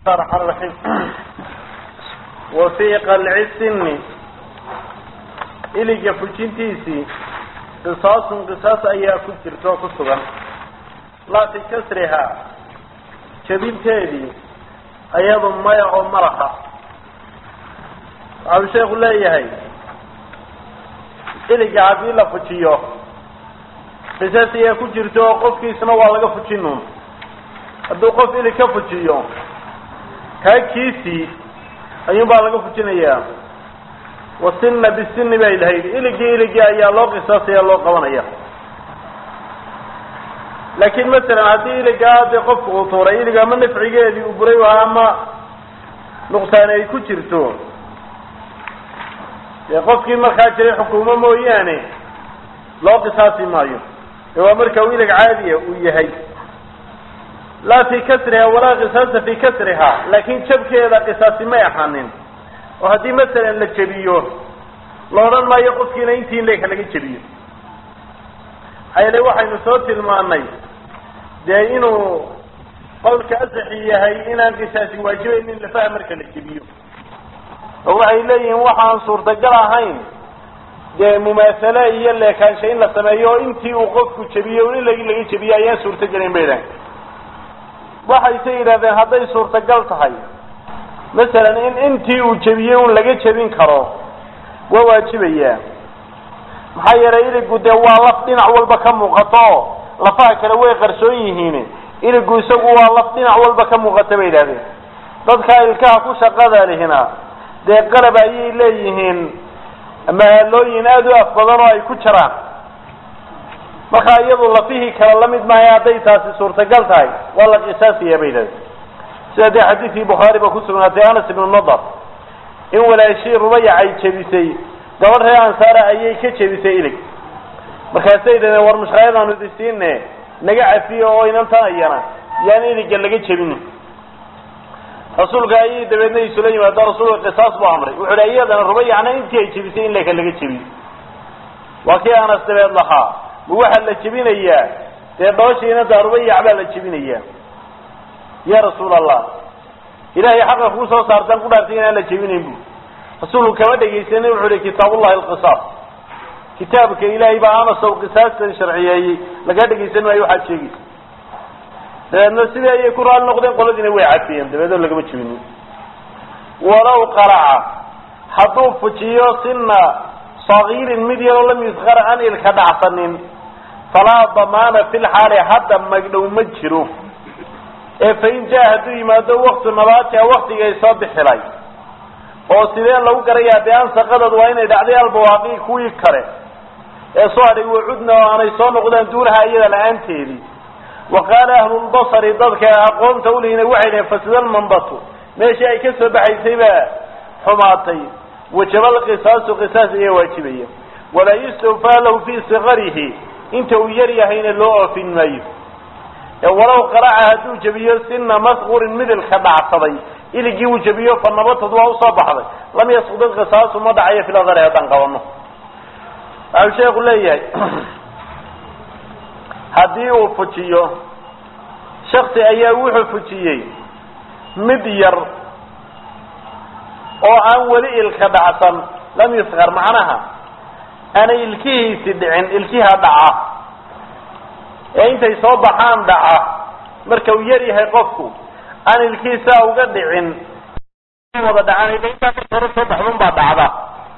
الرحمن الرحيم وفي قلع السن iliga fujintiisii qisaasun qisaas ayaa ku jirta oo ku sugan laa fi kasrihaa jabinteedii ayadu maya oo malaha waxau sheeku leeyahay iliga haddii la fujiyo qisaas ayaa ku jirta oo qofkiisna waa laga fujinuun hadduu qof ilig ka fujiyo kaa kiisii ayuun baa laga fujinayaa wasina bisini bay lahayd iligii iligii ayaa loo qisaasaya loo qabanaya laakiin masalan haddii iligaa dee qofku uu tuuray ilig ama nafcigeedii uu buray waa ama nuqsaani ay ku jirto dee qofkii markaa jiray xukuumo mooyaane loo qisaasi maayo ee waa marka uu ilig caadiya uu yahay laa fi kasriha walaa qisaasa fi kasriha laakin jabkeeda qisaasi may ahaanin oo haddii masalan la jebiyo la odhan maayo qofkiina intii leeka laga jebiyo maxaa yeele waxaynu soo tilmaanay dee inuu qowlka asaxi yahay inaan qisaasi waajibaynin lafaha marka la jebiyo oo waxay leeyihiin waxaan suurtagal ahayn dee mumaasale iyo leekaansha in la sameeyo oo intii uu qofku jebiyo in lagi laga jebiyo ayaan suurtagelayn bay dhahan waxayse yidhahdeen hadday suurtagal tahay masalan in intii uu jebiyey un laga jebin karo waa waajibayaa maxaa yeelay iligu dee waa laf dhinac walba ka muuqato oo lafaha kale way qarsoon yihiin iligu isagu waa laf dhinac walba ka muuqata bay yidhahdeen dadka ilkaha ku shaqada lihina dee qalab ayay leeyihiin mahaalooyin aada u af badan oo ay ku jiraan marka iyadu lafihii kale lamid maayo hadday taasi suurtagal tahay waa la qisaasaya bay yidhahdeen sida dee xadiidkii bukhaari ba kusugnaatay anas ibnu nadar in walaashii rubayac ay jebisay gabadh reer ansaara ayay ka jebisay ilig markaasay yidhahdeen war mushkaayadaanu idisiine naga cafiyo oo inantan ayana yaan iliga laga jebinin rasuulka ayay dabeedna isula yimaado rasuulka qisaas buu amray wuxu hi iyadana rubayacna intii ay jebisay in leka laga jebiyo waa kii anas dabeed lahaa ma waxaa la jebinayaa dee dhooshiina daa rubayac baa la jebinayaa ya rasuul allah ilahay xaqa kuu soo saartaan ku dhaartay inaan la jebinayn bu rasuulku kama dhegaysanin wuxu uhi kitaabullahi alqisaas kitaabka ilaahay baa amasow qisaastan sharciyeeyey laga dhegaysan maayo waxaad sheegaysa dabeedna sidii ayay ku raali noqdeen qoladiina way cadfiyeen dabeedoo lagama jebinin walow qaraca hadduu fujiyo sina sagiirin mid yaroo lam yusqar an ilka dhacsanin falaa damaana fi lxaali hadda magdhow ma jiro ee fain jaa hadduu yimaado waktu nabaatiha waktigay soo bixilay oo sidee lagu garayaa de ansaqadad waa inay dhacday albawaaqi kuwii kale ee soo hadhay wacudna oo aanay soo noqdaan duunaha iyada la-aanteedii wa qaala ahlulbasari dadka aqoonta ulihina waxay dhaheen fasida lmanbatu meeshii ay ka soo baxaysay baa xumaatay wajaba lqisaasu qisaas ayaa waajibaya walaa yustawfaa lahu fii sikarihi inta uu yar yahayna loo oofin maayo walow qaraca hadduu jebiyo sina masqurin midilka dhacsaday iligii uu jebiyo fa nabatad waa usoo baxday lam yasqud qisaasu ma dhacayo filadari haddaan qabano waxau sheeku leeyahay haddii uu fujiyo shaksi ayaa wuxuu fujiyey mid yar oo aan weli ilka dhacsan lam yusqar macnaha aanay ilkihiisi dhicin ilkiha dhaca ee intay soo baxaan dhaca marka uu yar yahay qofku aan ilkiisaa uga dhicin wada dhacaan intaa marka hore soo baxdun baa dhacda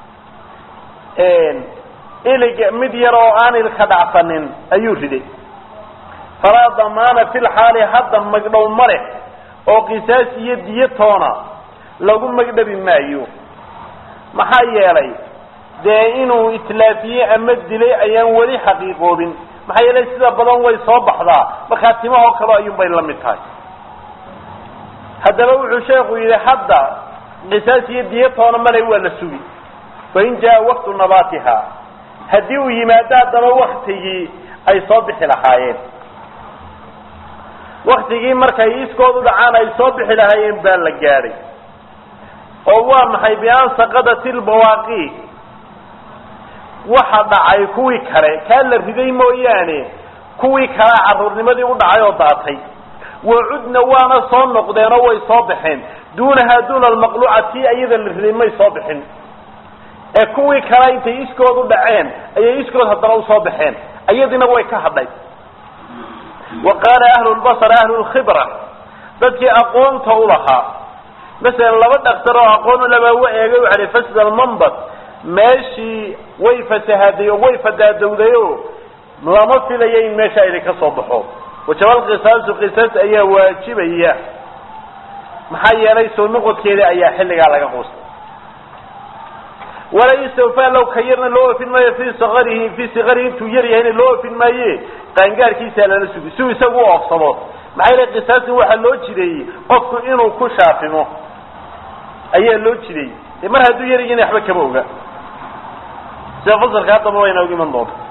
ilig mid yar oo aan ilka dhacsanin ayuu riday falaa damaana fi lxaali hadda magdhow ma leh oo qisaas iyo diyo toona lagu magdhabi maayo maxaa yeelay dee inuu itlaafiye ama dilay ayaan weli xaqiiqoobin maxaa yeelay sida badan way soo baxdaa markaa timahoo kale ayuun bay la mid tahay haddaba wuxuu sheekhu yidhi hadda qisaas iyo diyatoona male waa la sugi fain jaa waktu nabaatiha haddii uu yimaado haddaba waktigii ay soo bixi lahaayeen waktigii markay iskood u dhacaan ay soo bixi lahaayeen baa la gaadhay oo waa maxay bian saqadati lbawaaqi waxa dhacay kuwii kale kaa la riday mooyaane kuwii kalea carruurnimadii u dhacay oo daatay wacudna waana soo noqdeenoo way soo baxeen duunahaa duuna almaqluuca tii ayada la riday may soo bixin ee kuwii kale intay iskood u dhaceen ayay iskood haddana usoo baxeen ayadina way ka hadhay wa qaala ahlu lbasar ahlu lkhibra dadkii aqoonta u lahaa masalan laba dhaktar oo aqoon ulabaa wa eegay waxa hi fasd almanbad meeshii way fasahaday oo way fadaadowday o lama filayo in meesha idin ka soo baxo wajabal qisaasu qisaas ayaa waajibaya maxaa yeelay soo noqodkeeda ayaa xilligaa laga quustay walaa yustawfaa low ka yarna loo ofin maayo fii sakarihi fii sikarihi intuu yar yahayna loo ofin maaye qaangaarkiisaa lala sugi siuu isagu u oofsado maxaa yeelay qisaasin waxaa loo jideeyey qofku inuu ku shaafimo ayaa loo jideeyey de mar hadduu yar yahayna waxba kama oga sida fasalka haddaba wayna og iman doonta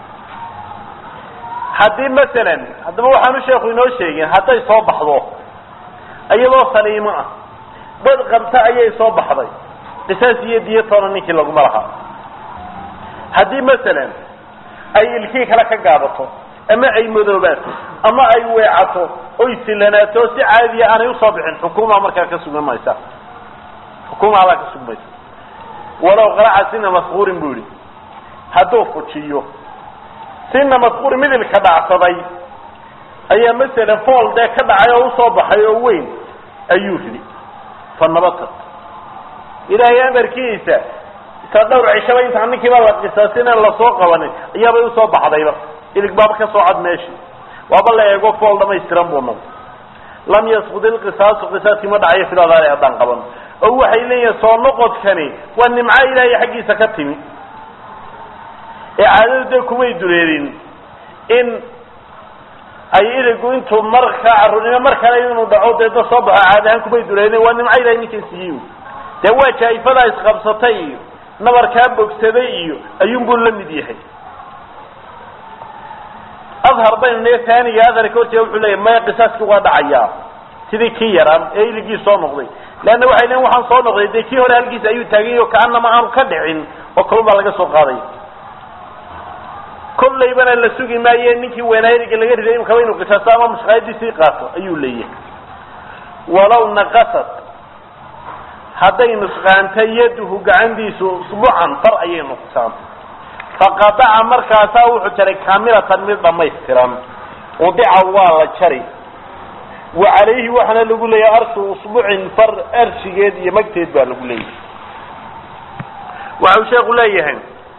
haddii masalan haddaba waxaanu sheeku inoo sheegin hadday soo baxdo iyadoo saliimo ah dad qabta ayay soo baxday qisaas iyo diyatoona ninkii laguma lahaa haddii masalan ay ilkii kale ka gaabato ama ay madoobaato ama ay weecato oy silanaato si caadiya aanay usoo bixin xukuumaa markaa ka sugan maysa xukuuma adaa ka sugmaysa walow qaraca sina maskuurin bu yihi hadduu fujiyo sina maskuuri midilka dhacsaday ayaa masalan fool dee ka dhacay oo usoo baxay oo weyn ayuu ridi fa nabata ilaahay amarkiisa isa dhowr cishaba intaan ninkiiba la qisaasin aan lasoo qabanin ayaabay usoo baxdayba ilig baaba ka soo cad meeshii waaba la eego fool dhamaystiran buu noqday lam yasqud ilqisaasu qisaaskii ma dhacayo filadaale haddaan qaban oo waxay leeyihin soo noqodkani waa nimco ilaahay xaggiisa ka timi ee caadadu dee kumay dureerin in ay iligu intuu markaa carruurnimo mar kale inuu dhaco dee da soo baxo caadi ahaan kumay dureerin waa nimco ilahay ninkan siiyey dee waa jaa-ifadaa isqabsatay iyo nabarkaa bogsaday iyo ayuunbuu la mid yahay adhar baynu ne taaniga adharka horteeda wuxuu leeyahy maya qisaaskii waa dhacayaa sidii kii yaraan ee iligii soo noqday leanna waxay leeyiin waxaan soo noqday dee kii hore halkiisa ayuu taagay o kaanama aanu ka dhicin oo kalun baa laga soo qaaday kollaybana la sugi maaye ninkii weynaa iliga laga riday imkaba inuu qisaasto ama mushqaayadiisii qaato ayuu leeyahay walaw naqasat hadday nusqaanta yaduhu gacantiisu usbucan far ayay nuqsaantay faqadaca markaasaa wuxuu jaray kaamilatan mid dhamaystiran udica waa la jari wa calayhi waxaana lagu leeyahay arshu usbucin far arshigeed iyo magteed baa lagu leeyahay waxau sheeku leeyahay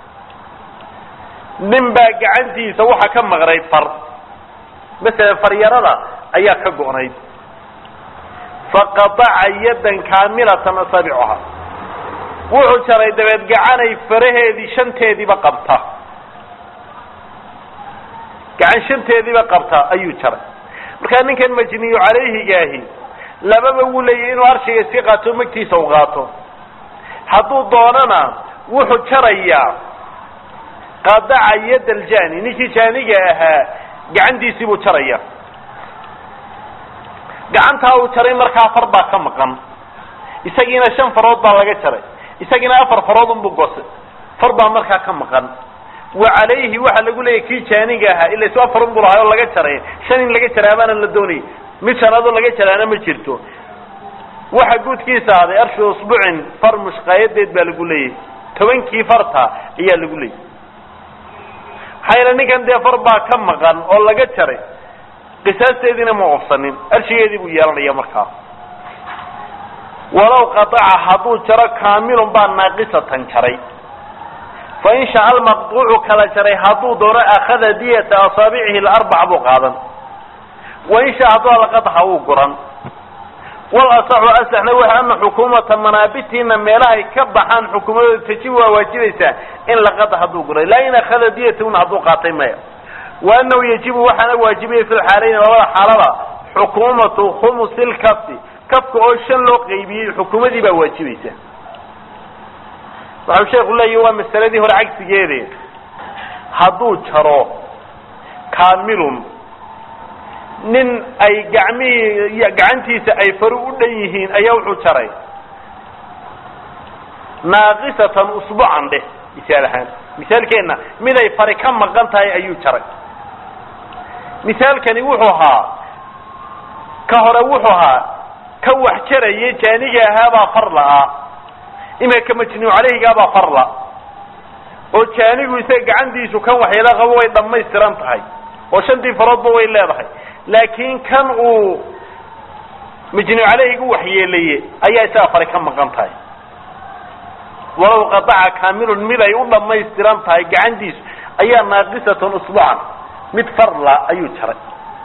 nin baa gacantiisa waxa ka maqnay far masalan faryarada ayaa ka go'nayd faqadaca yadan kaamilatan asabicuha wuxuu jaray dabeed gacanay faraheedii shanteediiba qabta gacan shanteediiba qabta ayuu jaray markaa ninkan majniyu calayhigaahi lababa wuu leeyahy inuu arshiga iska qaato magtiisa u qaato hadduu doonana wuxuu jarayaa qadaca yad aljani ninkii jaaniga ahaa gacantiisii buu jaraya gacantaa uu jaray markaa far baa ka maqan isagiina shan farood baa laga jaray isagiina afar farood unbuu gosay far baa markaa ka maqan wa calayhi waxaa lagu leeyahy kii jaaniga ahaa ila isu afar unbuu lahay oo laga jaray shan in laga jaraa baana la doonayay mid shanaadoo laga jaraana ma jirto waxa guudkiisa ahday arshi usbucin far mushqaayadeed baa lagu leeyahy tobankii farta ayaa lagu leeyahy maxaa yeele ninkan dee far baa ka maqan oo laga jaray qisaasteediina ma ofsanin arshigeedii buu yeelanaya markaa walow qadaca hadduu jaro kaamilun baa naaqisatan jaray fa in shaca almaqduucu kala jaray hadduu doono akhada diyata asaabicihi larbac buu qaadan wa in shaa hadduu alaqadaha wuu guran wal asaxu asaxna waxa ana xukuumata manaabitiina meelahay ka baxaan xukuumadooda tajib waa waajibaysaa in laqada hadduu guray laa in akhada diyatuna hadduu qaatay maya wa anahu yajibu waxaana waajibaya fi lxaalayn labada xaalada xukuumatu khumusi lkafi kafka oo shan loo qaybiyey xukuumadii baa waajibaysa waxau sheeku leeyahi waa masaladii hore cagsigeede hadduu jaro kaamilun nin ay gacmihii gacantiisa ay fari u dhan yihiin ayaa wuxuu jaray naaqisatan usbucan dheh misaal ahaan misaalkeenna mid ay fari ka maqan tahay ayuu jaray misaalkani wuxuu ahaa ka hore wuxuu ahaa ka wax jarayay jaaniga ahaabaa far la-aa imika majnuu caleyhigaabaa farla oo jaanigu isaga gacantiisu kan waxyeelo qabo way dhammaystiran tahay oo shantii faroodba way leedahay laakiin kan uu majnuu caleyhigu waxyeelaye ayaa isaga fari ka maqan tahay walow qadaca kaamilun mid ay u dhammaystiran tahay gacantiisu ayaa naaqisatan usbucan mid farla ayuu jaray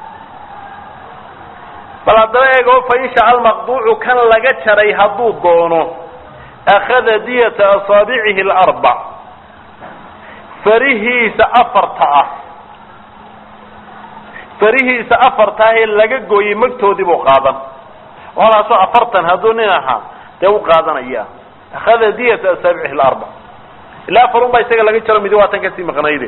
bal haddaba eego fain shaca almaqduucu kan laga jaray hadduu doono akhada diyata asaabicihi alarbac farihiisa afarta ah farihiisa afarta ah ee laga gooyey magtoodii buu qaadan walaasoo afartan hadduu nin ahaa dee u qaadanaya akhada diyata asaabicihi alarbac ilaa afar un baa isaga laga jaro midi waa tan kasii maqnayde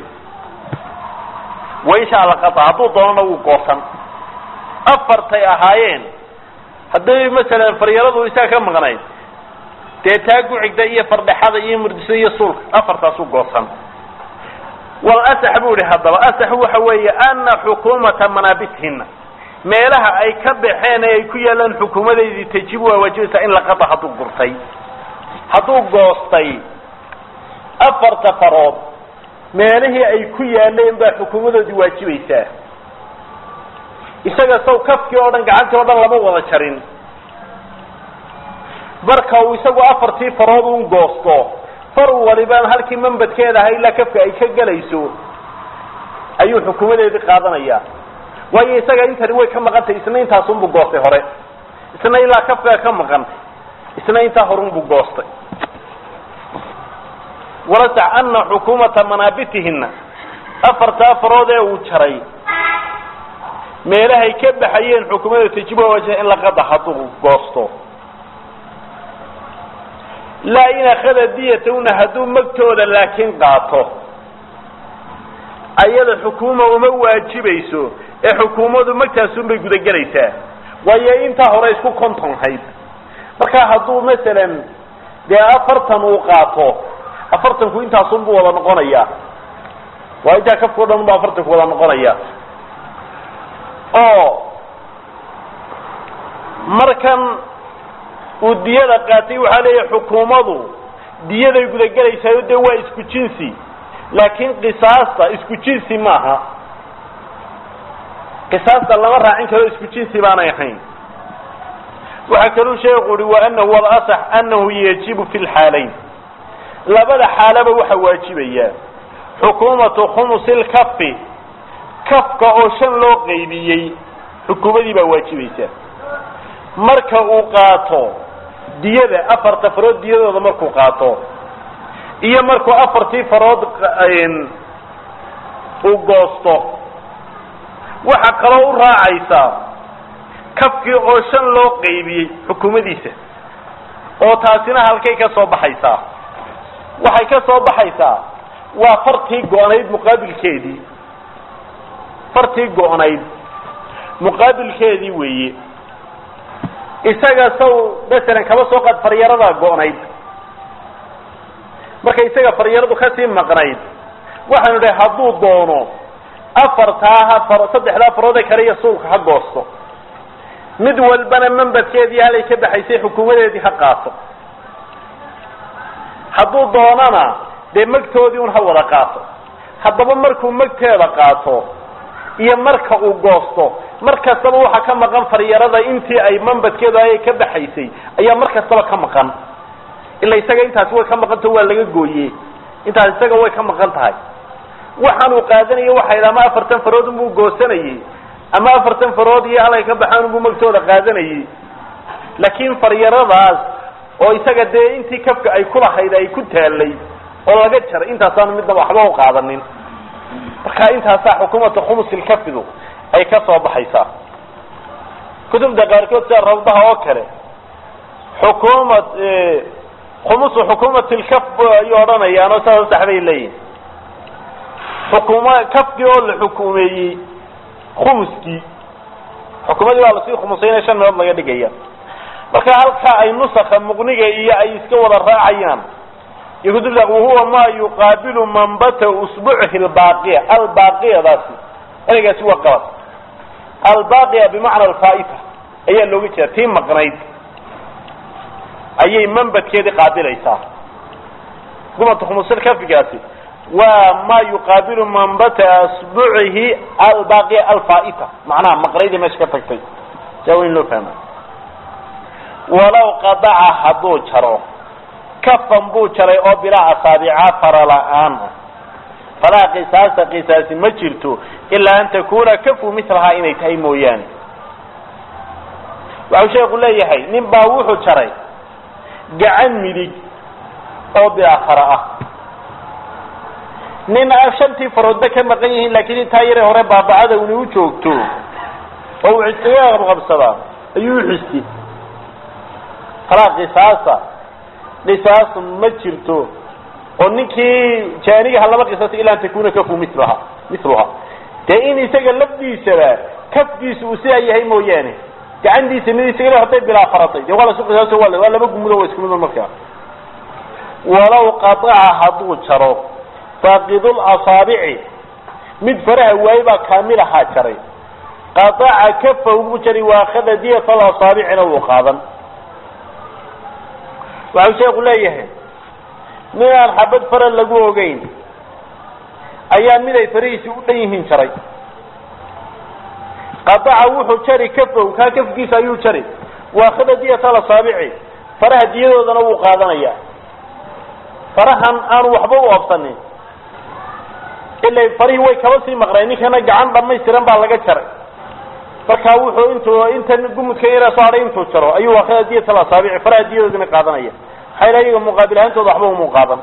wain shaa laqata hadduu doonana wuu goosan afartay ahaayeen hadday masalan faryaradu isaga ka maqnayd dee taa gucigda iyo fardhexada iyo murdisa iyo suulka afartaasu goosan wal asax buu ihi haddaba asax waxa weeye ana xukuumata manaabithina meelaha ay ka baxeen ee ay ku yaalaan xukuumadeydii tajibu waa waajibaysaa in laqata hadduu gurtay hadduu goostay afarta farood meelihii ay ku yaaleen baa xukuumadoodii waajibaysaa isaga saw kafkii oo dhan gacantii oo dhan lama wada jarin marka uu isagu afartii farood un goosto far walibaan halkii mambadkeeda ahaa ilaa kafka ay ka gelayso ayuu xukuumadeedii qaadanayaa waayo isaga intani way ka maqan tahay isna intaasunbuu goostay hore isna ilaa kafkaa ka maqan isna intaa horunbuu goostay walasax ana xukuumata manaabitihina afartaa farood ee uu jaray meelahay ka baxayeen xukuumada tajiba waja in laqada hadduu goosto laa in akhada diyatahuna hadduu magtooda laakiin qaato ayada xukuuma uma waajibayso ee xukuumadu magtaasunbay gudagelaysaa waayo intaa hore isku kontonhayd marka hadduu masalan dee afartan uu qaato afartanku intaasunbuu wada noqonaya waa intaa kafkao dhan bu afartanku wada noqonaya oo markan uu diyada qaatay waxaa leeyahay xukuumadu diyaday gudagelaysaao dee waa isku jinsi laakiin qisaasta isku jinsi maaha qisaasta lama raacin karo isku jinsi baanay ahayn waxaa kaluu sheekhu uhi wa anahu walasax anahu yajibu fi lxaalayn labada xaalaba waxaa waajibaya xukuumatu khumusi lkafi kafka oo shan loo qaybiyey xukuumadii baa waajibaysa marka uu qaato diyada afarta farood diyadooda markuu qaato iyo markuu afartii farood uu goosto waxa kaloo u raacaysaa kafkii oo shan loo qaybiyey xukuumadiisa oo taasina halkay ka soo baxaysaa waxay ka soo baxaysaa waa fartii go-nayd muqaabilkeedii fartii go-nayd muqaabilkeedii weeye isaga saw masalan kaba soo qaad faryaradaa go-nayd marka isaga faryaradu kasii maqnayd waxaanu dhahay hadduu doono afartaa ha far saddexdaa farood ee kale iyo suulka ha goosto mid walbana membadkeedii halay ka baxaysay xukuumadeedii ha qaato hadduu doonana dee magtoodii un ha wada qaato haddaba markuu magteeda qaato iyo marka uu goosto mar kastaba waxaa ka maqan faryarada intii ay mambadkeedu ayay ka baxaysay ayaa mar kastaba ka maqan ila isaga intaasi way ka maqantaho waa laga gooye intaas isaga way ka maqan tahay waxaan uu qaadanayo waxay ama afartan farood unbuu goosanayey ama afartan farood iyo halay ka baxaan unbuu magtooda qaadanayey laakiin faryaradaas oo isaga dee intii kafka ay kulahayd ay ku taalay oo laga jaray intaasaanu midnaba waxba u qaadanin marka intaasaa xukuumata khumusilkafidu ay ka soo baxaysaa kutubta qaarkood sida rawdaha oo kale xukuumad khumusu xukuumati lkaf ayay odhanayaan oo saas sax bay leeyihin xukuuma kafkii oo la xukuumeeyey khumuskii xukuumadii baa lasii khumusaynaya shan meelood laga dhigaya marka halkaa ay nusaka muqniga iyo ay iska wada raacayaan iyo kutubta wahuwa ma yuqaabilu manbata usbucihi albaaqiya albaqiyadaasi ereygaasi waa qalad albaaqiya bimacna alfaaita ayaa looga jeeda tii maqnayd ayay manbadkeedii qaabilaysaa gumata khumusil kafigaasi waa ma yuqaabilu manbata asbucihi albaqi alfaaita macnaha maqnaydii meesha ka tagtay saa weyn loo fahma walaw qadaca hadduu jaro kafan buu jaray oo bilaa asaabica fara la-aan ah falaa qisaasa qisaasi ma jirto ilaa an takuna kafu milahaa inay tahay mooyaane waxau sheeku leeyahay nin baa wuxuu jaray gacan midig oo bilaa fara ah nin shantii faroodba ka maqan yihiin laakiin intaa yare hore baabacada uni u joogto oo uu iskaga qabqabsadaa ayuu uxisti falaa qisaasa qisaas ma jirto oo ninkii jaanigaha laba qisaasa ilaa an takuna kafu milaha miluha dee in isaga lafdiisaba kafkiisa uu sidaa yahay mooyaane gacantiisa mid isaga haday bilaa faratay dee waa lasu qisaaso waa waa laba gumudo waa isku mido markaa walaw qataca hadduu jaro faaqidul asaabici mid faraha waaye baa kaamil ahaa jaray qataca kafahu buu jaray waakhada diyat alasaabicina wuu qaadan waxau sheeku leeyahay mid aan xabad fara lagu ogeyn ayaa mid ay farahiisi u dhan yihiin jaray qataca wuxuu jari kafow kaa kafkiisa ayuu jari waakhada diyat alasaabici faraha diyadoodana wuu qaadanaya farahan aanu waxba u oobsanin ila farihii way kaba sii maqnay ninkana gacan dhamaystiran baa laga jaray markaa wuxuu intuu intan gumudka yara soo hadhay intuu jaro ayuu waakhada diyat alasaabici faraha diyadoodana qaadanaya maxaa ila iyaga muqaabil ahaantooda waxba umuu qaadan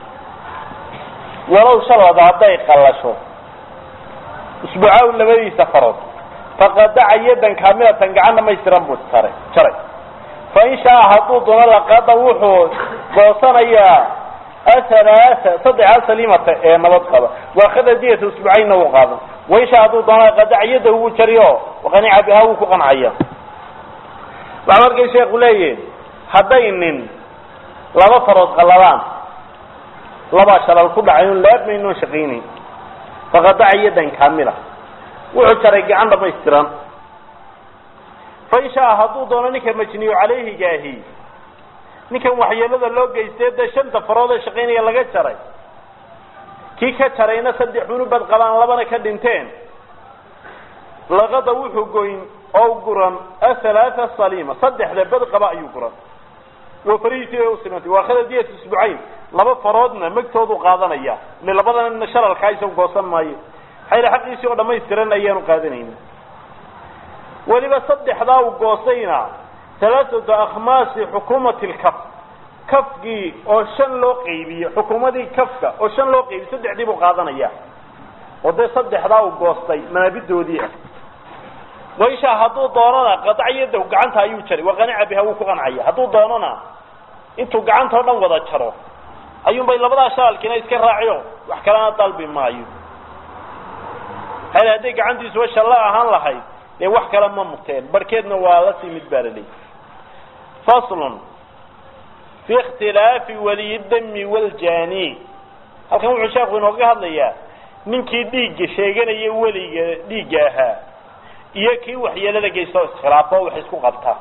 walow shalada hadday qallasho usbuucaaw labadiisa farood faqadaca yadan kaamilatan gacan dhamaystiran buu jaray jaray fain shaa hadduu doono laqada wuxuu goosanayaa athalaaa saddexa salimata ee nabad qaba waakhada diyata usbuucaynna wuu qaadan wain shaa hadduu doono qadaca yada wuu jariyo waqanica bihaa wuu ku qancaya waxaa markay sheeku leeyihin hadday nin laba farood qaladaan labaa shalal ku dhacay un laabmaynoo shaqaynayn faqadaca yadan kaamila wuxuu jaray gacan dhamaystiran fain shaa hadduu doono ninka majniyu calayhigaahi ninkan waxyeelada loo geystay dee shanta farood ee shaqaynaya laga jaray kii ka jarayna saddex unubad qabaan labana ka dhinteen laqada wuxuu goyn oo guran athalaatha saliima saddexda bad qaba ayuu guran waa farihiisii bay usimantay waakhada diyat isbucayn laba faroodna magtoodu qaadanaya ile labadana shalalkaa isagu goosan maayo xayla xaqiisii oo dhamaystiran ayaanu qaadanayna weliba saddexdaa u goosayna halaathatu akhmaasi xukuumati lkaf kafkii oo shan loo qeybiye xukuumadii kafka oo shan loo qeybiye saddexdii buu qaadanaya oo dee saddexdaa u goostay manaabidoodii ah waisha hadduu doonana qadaciyadahu gacanta ayuu jaray waqanica biha wuu ku qancaya hadduu doonana intuu gacanta o dhan wada jaro ayuun bay labadaa shaalkiina iska raaciyo wax kalena dalbi maayo hal hadday gacantiisuba shalla ahaan lahayd dee wax kale ma muteen barhkeedna waa la sii mid baa laleyay faslun fi ikhtilaafi waliyi dami waljani halkan wuxuu sheekhu inooga hadlayaa ninkii dhiigga sheeganaya weliga dhiigga ahaa iyo kii waxyeelada geysta oo iskhilaafo o wax isku qabta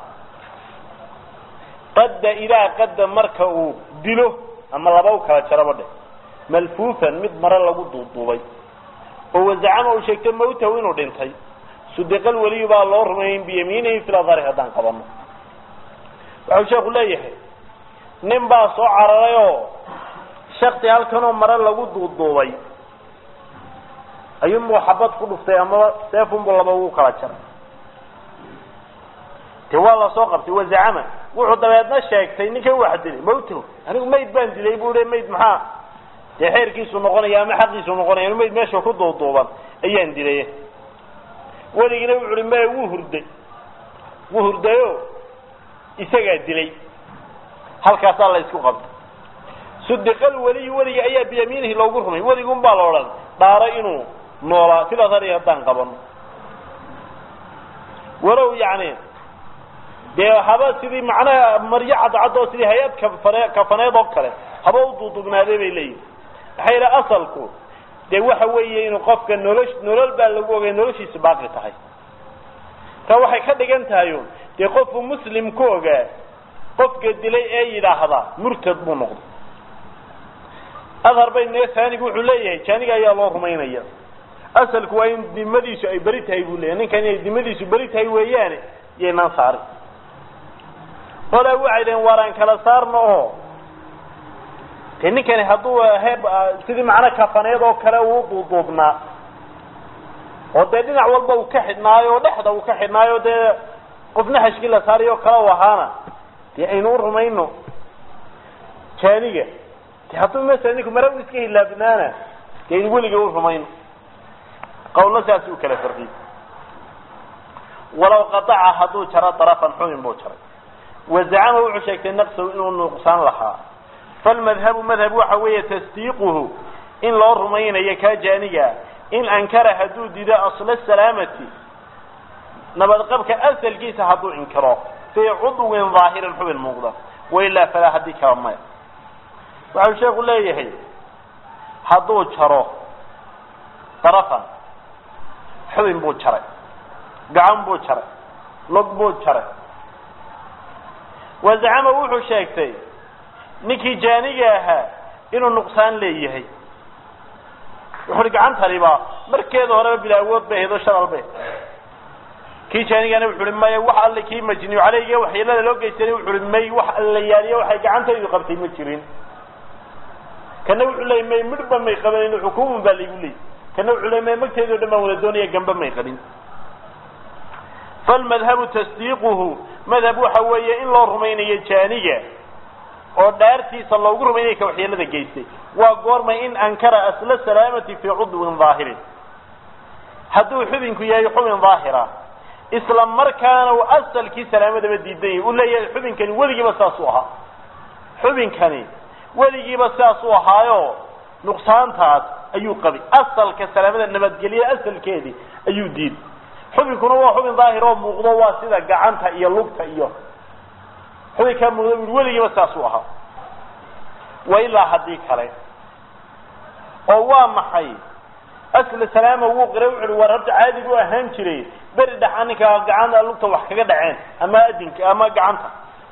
qadda ilaa qadda marka uu dilo ama laba u kala jaraba dheh malfuufan mid mare lagu duuduubay oo wazacama uu sheegtay mawtahu inuu dhintay sudiqal weliyu baa loo rumeeyin biyamiinihi fil adhari haddaan qabano waxau sheeku leeyahay nin baa soo cararay oo shakti halkanoo mare lagu duuduubay ayuunbuu xabad ku dhuftay amaba seefunbuu laba ugu kala jaray de waa lasoo qabtay wazacama wuxuu dabeedna sheegtay ninkan wax dilay mawtahu anigu mayd baan dilay bu i mayd maxaa dee xeerkiisu noqonaya ama xaqiisu noqonaya mayd meesha ku duuduuban ayaan dilay weligina wuxu uhi maya wuu hurday wuu hurdayo isagaa dilay halkaasaa la isku qabtay sudiqal weliyu weliga ayaa biyamiinihi loogu rumay weligun baa la odhan dhaaro inuu noolaa sidaas ari haddaan qabano walow yani dee haba sidii macnaha maryo cadcad oo sidii hay-ad kafane kafaneed oo kale haba u duuduubnaaday bay leeyihin maxaa yidhi asalku dee waxa weeye inuu qofka nolosh nolol baa lagu ogay noloshiisa baaqi tahay ta waxay ka dhigan tahay dee qofku muslim ku ogaa qofka dilay ee yidhaahda murtad buu noqday adhar bay nee taanigu wuxuu leeyahay jaaniga ayaa loo rumaynaya asalku waa in dimadiisu ay beri tahay buu leeyahay ninkan inay dimadiisu beri tahay weeyaane yaynaan saarin qolaa waxay dhaheen waaraan kala saarno oo dee ninkani hadduu he sidii macno kafaneed oo kale uu duuduubnaa oo dee dhinac walba uu ka xidhnaayo oo dhexda uu ka xidhnaayo dee qofna xashkii la saarayo kale u ahaana dee aynu u rumayno jaaniga de hadduu masala ninku mara u iska hilaabnaana dee aynu weliga u rumayno qawlna saas u kala farqiyey walaw qadaca hadduu jaro darafan xumin buu jaray wazacama wuxuu sheegtay naqsahu inuu nuqsaan lahaa falmadhabu madhab waxa weeye tasdiiquhu in loo rumaynayo kaa jaaniga in ankara hadduu dido asla salaamati nabadqabka asalkiisa hadduu inkiro fii cudwin daahirin xubin muuqda wailaa falaa haddii kala maya waxau sheeku leeyahay hadduu jaro darafan xubin buu jaray gacan buu jaray log buu jaray wazacama wuxuu sheegtay ninkii jaaniga ahaa inuu nuqsaan leeyahay wuxu uhi gacantaniba markeeda horeba bila awood bay ahayd oo shadal bay kii jaanigana wuxu uhi maya wax alle kii majniyu caleyga waxyeelada loo geysanay wuxu uhi may wax alla yaaliyo waxay gacantaydu qabtay ma jirin kana wuxuu leeyay may midhba may qabanin xukuumun baa laygu leeyay kana wuxuu leey may magteedii o dhan baan wada doonaya gamba may qabin falmadhabu tasdiiquhu madhab waxa weeye in loo rumaynayo jaaniga oo dhaartiisa loogu rumaynaya ka waxyeelada geystay waa goormay in ankara asla salaamati fii cudwin daahirin hadduu xubinku yahay xubin daahira isla markaana uu asalkii salaamadaba diidan yahay uu leeyahay xubinkani weligiiba saasuu ahaa xubinkani weligiiba sidaasuu ahaayo nuqsaantaas ayuu qabay asalka salaamada nabadgelya asalkeedii ayuu diiday xubinkuna waa xubin daahir oo muuqdo waa sida gacanta iyo lugta iyo xubinkaa muuqda bu weligiiba sidaasuu ahaa wa ilaa haddii kale oo waa maxay asla salaama wuu qira wuxu uhi war horta caadi buu ahaan jiray beri dhaxa ninka gacanta lugta wax kaga dhaceen ama adinka ama gacanta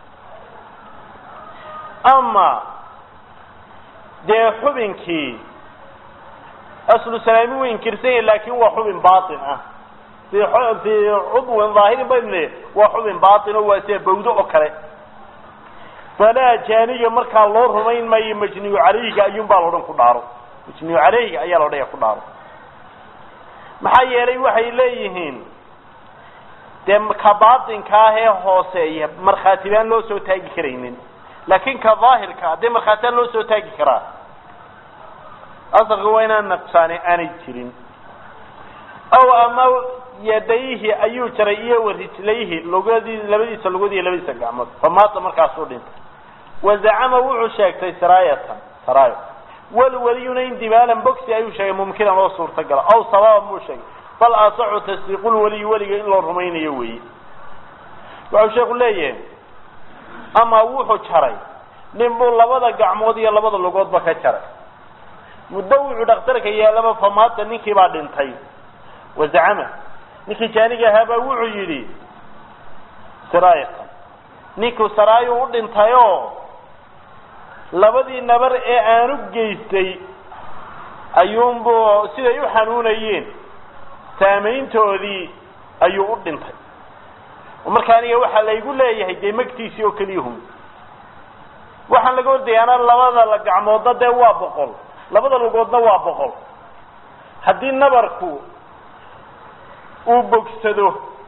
ama dee xubinkii aslu salaami wuu inkirsan yahay laakin waa xubin batin ah fi fii cudwin daahirin baynu waa xubin batin oo waa sida bawdo oo kale falaa jaaniga markaa loo rumayn maayo majniyu caleyhiga ayuun baa loodhan ku dhaaro majniyu caleyhiga ayaa loodhaya ku dhaaro maxaa yeelay waxay leeyihiin dee ka baatinka ah ee hooseeya markhaati baan loo soo taagi karaynin laakin ka daahirka dee markhaatiaan loo soo taagi karaa asalka waa inaan naqsaani aanay jirin aw ama yadayhi ayuu jaray iyo warijlayhi lugadii labadiisa lugad iyo labadiisa gacmood famaata markaasuu dhintay wazacama wuxuu sheegtay siraayatan saraayo walweliyuna indibaalan boxi ayuu sheegay mumkinan oo suurtagala aw sababan buu sheegay bal asaxu tasdiiqulweliyi weliga in loo rumaynayo weeye wuxuu sheeku leeyahay ama wuxuu jaray nin buu labada gacmood iyo labada lugoodba ka jaray muddo wuxuu dhakhtarka yeelaba famaata ninkii baa dhintay wazacama ninkii jaaniga ahaabaa wuxuu yidhi siraayatan ninku saraayu u dhintayoo labadii nabar ee aanu geystay ayuunbuu siday u xanuunayeen saamayntoodii ayuu u dhintay marka aniga waxaa laygu leeyahay dee magtiisii oo keliyahum waxaan laga ordayaana labada la gacmoodna dee waa boqol labada lugoodna waa boqol haddii nabarku uu bogsado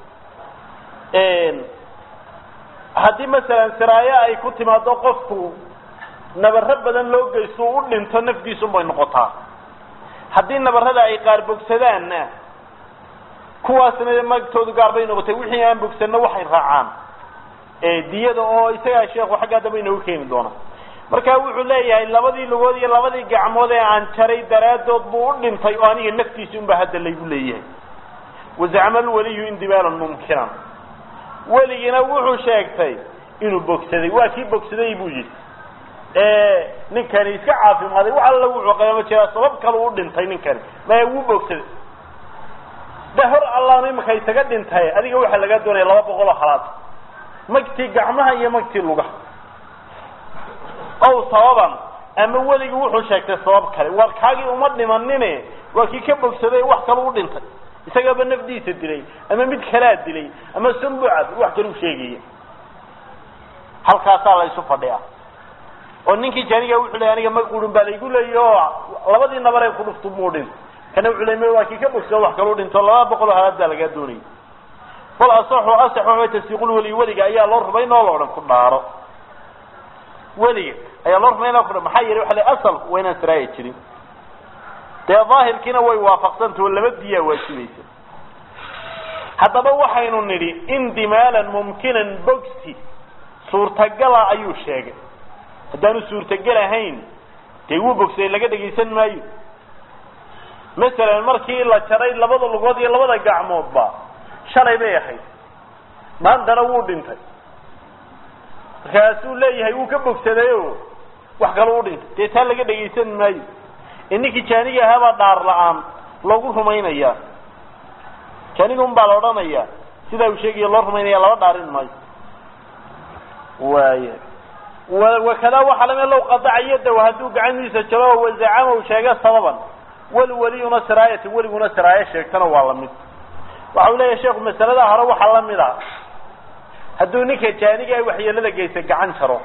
haddii masalan siraayo ay ku timaado qofku nabaro badan loo geysto u dhinto nafdiisun bay noqotaa haddii nabarada ay qaar bogsadaanna kuwaasna magtoodu gaar bay noqotay wixii aan bogsanno waxay raacaan diyada oo isagaa sheekhu xaggaa dambe inoogu keeni doona marka wuxuu leeyahay labadii lugood iyo labadii gacmood ee aan jaray daraadood buu u dhintay oo aniga naftiisi unba hadda laygu leeyahay wazacma alwaliyu indibaalan mumkinan weligina wuxuu sheegtay inuu bogsaday waa kii bogsaday buu yidhi ninkani iska caafimaaday wax alla wuxuu qaba ma jiraa sabab kale u dhintay ninkani maya wuu bogsaday de hor allaanu imika isaga dhintay adiga waxaa lagaa doonaya laba boqol oo halaad magtii gacmaha iyo magtii lugaha ow sababan ama weligii wuxuu sheegtay sabab kale war kaagii uma dhimanine waa kii ka bogsaday wax kale u dhintay isagaaba nafdiisa dilay ama mid kalaa dilay ama sambucad wax kale u sheegaya halkaasaa la isu fadhiyaa oo ninkii jaaniga wuxuu ley aniga mag urin baa laygu leeya oo labadii nabar ay ku dhuftu muu dhin kana wuxuu ley waa kii ka bogsado wax kale u dhinto laba boqol oo halaad baa lagaa doonayay fal asaxu asax waxa tasdiiqul weli weliga ayaa loo rumayn oo la odhan ku dhaaro weliga ayaa loo rumayn oo ku maxaa yeelay waxa lay asalku waa inaan siraaya jirin dee daahirkiina way waafaqsantao laba diyaa waajibaysa haddaba waxaynu nidhi indimaalan mumkinan bogsi suurtagala ayuu sheegay haddaanu suurtagal ahayn dee wuu bogsaday laga dhegaysan maayo masalan markii la jaray labada lugood iyo labada gacmoodba shalay bay ahayd maantana wuu dhintay markaasuu leeyahay wuu ka bogsadayo wax kale u dhintay dee taa laga dhegaysan maayo ee ninkii jaaniga ahaabaa dhaar la-aan loogu rumaynayaa jaaniga un baa la odhanayaa sidaa uu sheegaya loo rumaynaya laba dhaarin maayo waaya wakadaa waxaa lami low qadaca yadaw hadduu gacantiisa jaro oo wazacama u sheega sababan walweliyuna siraayata weliguna siraayo sheegtana waa lamid waxa uu leeyahay sheekhu masalada hore waxaa lamid a hadduu ninka jaaniga ay waxyeelada geysa gacan jaro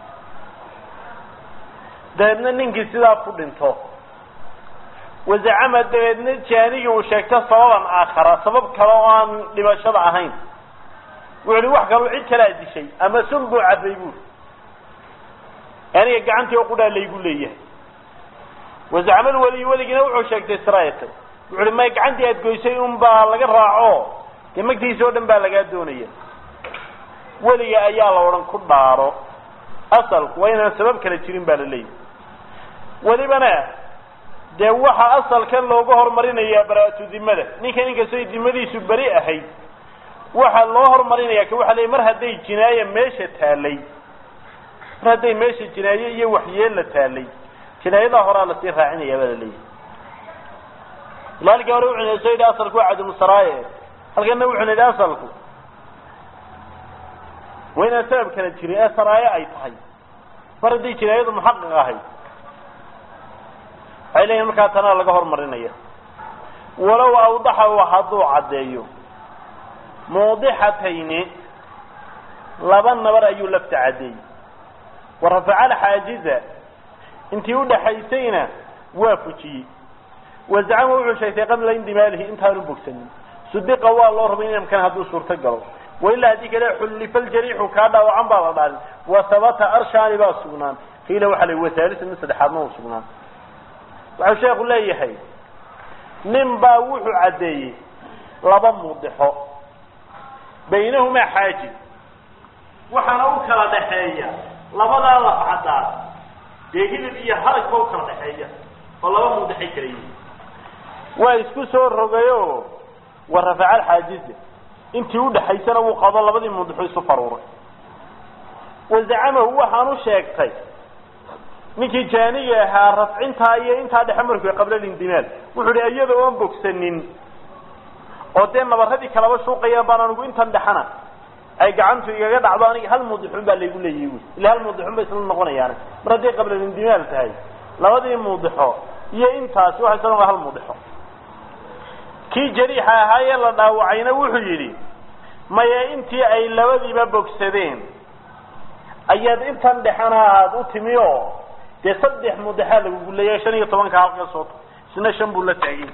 dabeedna ninkii sidaa ku dhinto wazacama dabeedna jaanigii uu sheegto sababan aakhara sabab kale oo aan dhimashada ahayn wuxu uhi wax kaloo cid kalaa dishay ama sun buu cabbay buuri aniga gacantii oo qudhaa laygu leeyahay wazacmal weliy weligina wuxuu sheegtay siraayata wuxu uhi may gacantii aad goysay un baa laga raaco dee magtiisa oo dhan baa lagaa doonaya weliga ayaa la odhan ku dhaaro asalku waa inaan sabab kale jirin baa la leeyahy welibana dee waxaa asalkan looga horumarinayaa bara-atu dimada ninka ninkastoo dimadiisu beri ahayd waxaa loo horumarinaya ka waxa ley mar hadday jinaaye meesha taalay mar hadday meesha jinaaye iyo waxyeella taalay jinaayadaa horaa lasii raacinaya baa la leeyahy ilaalkii hore wuxuu soo yidhi asalku waa cadamusaraaye halkana wuxuu yidhi asalku waa inaan sabab kala jirin ee saraaye ay tahay mar hadday jinaayadu muxaqiq ahayd waxay leeyihin markaa tanaa laga horumarinaya walow awdaxa hadduu caddeeyo muudixatayni laba nabar ayuu lafta caddeeyey wa rafaca alxaajiza intii udhaxaysayna waa fujiyey wazacama wuxuu sheegtay qabla indimaalihi intaanu bogsanin sudiqa waa loo rumay inamkan hadduu suurto galo wailaa haddii kale xullifa ljariixu kaa dhaawacan baa la dhaalin wa habata arshaani baa sugnaan qiila waxaa la wasaalisa mid saddexaadna u sugnaan waxau sheeku leeyahay nin baa wuxuu caddeeyey laba muudixo baynahumaa xaaji waxaana u kala dhaxeeya labadaa lafcadaad dee hilib iyo harag ba u kala dhaxeeya oo laba muudixay kala yihin waa isku soo rogayo wa rafaca alxaajiza intii udhaxaysana wuu qado labadii muudixu isu faruuray wazacamahu waxaan u sheegtay ninkii jaaniga ahaa rafcintaa iyo intaa dhexe markuu qabla lindimaal wuxuu hi iyada oon bogsanin oo dee nabaradii kalaba shuuqayaan baan anigu intan dhexana ay gacantu igaga dhacdo aniga hal muudixun baa laygu leeyahy wy ila hal muudixun bay isla noqonayaane mar hadday qabla lindimaal tahay labadii muudixo iyo intaasi waxay isla noqon hal muudixo kii jariixa ahaayee la dhaawacayna wuxuu yidhi maya intii ay labadiiba bogsadeen ayaad intan dhexana aad u timi oo dee saddex muudixaa lagugu leeyahay shan iyo tobanka halka sooto isna shan buu la taagay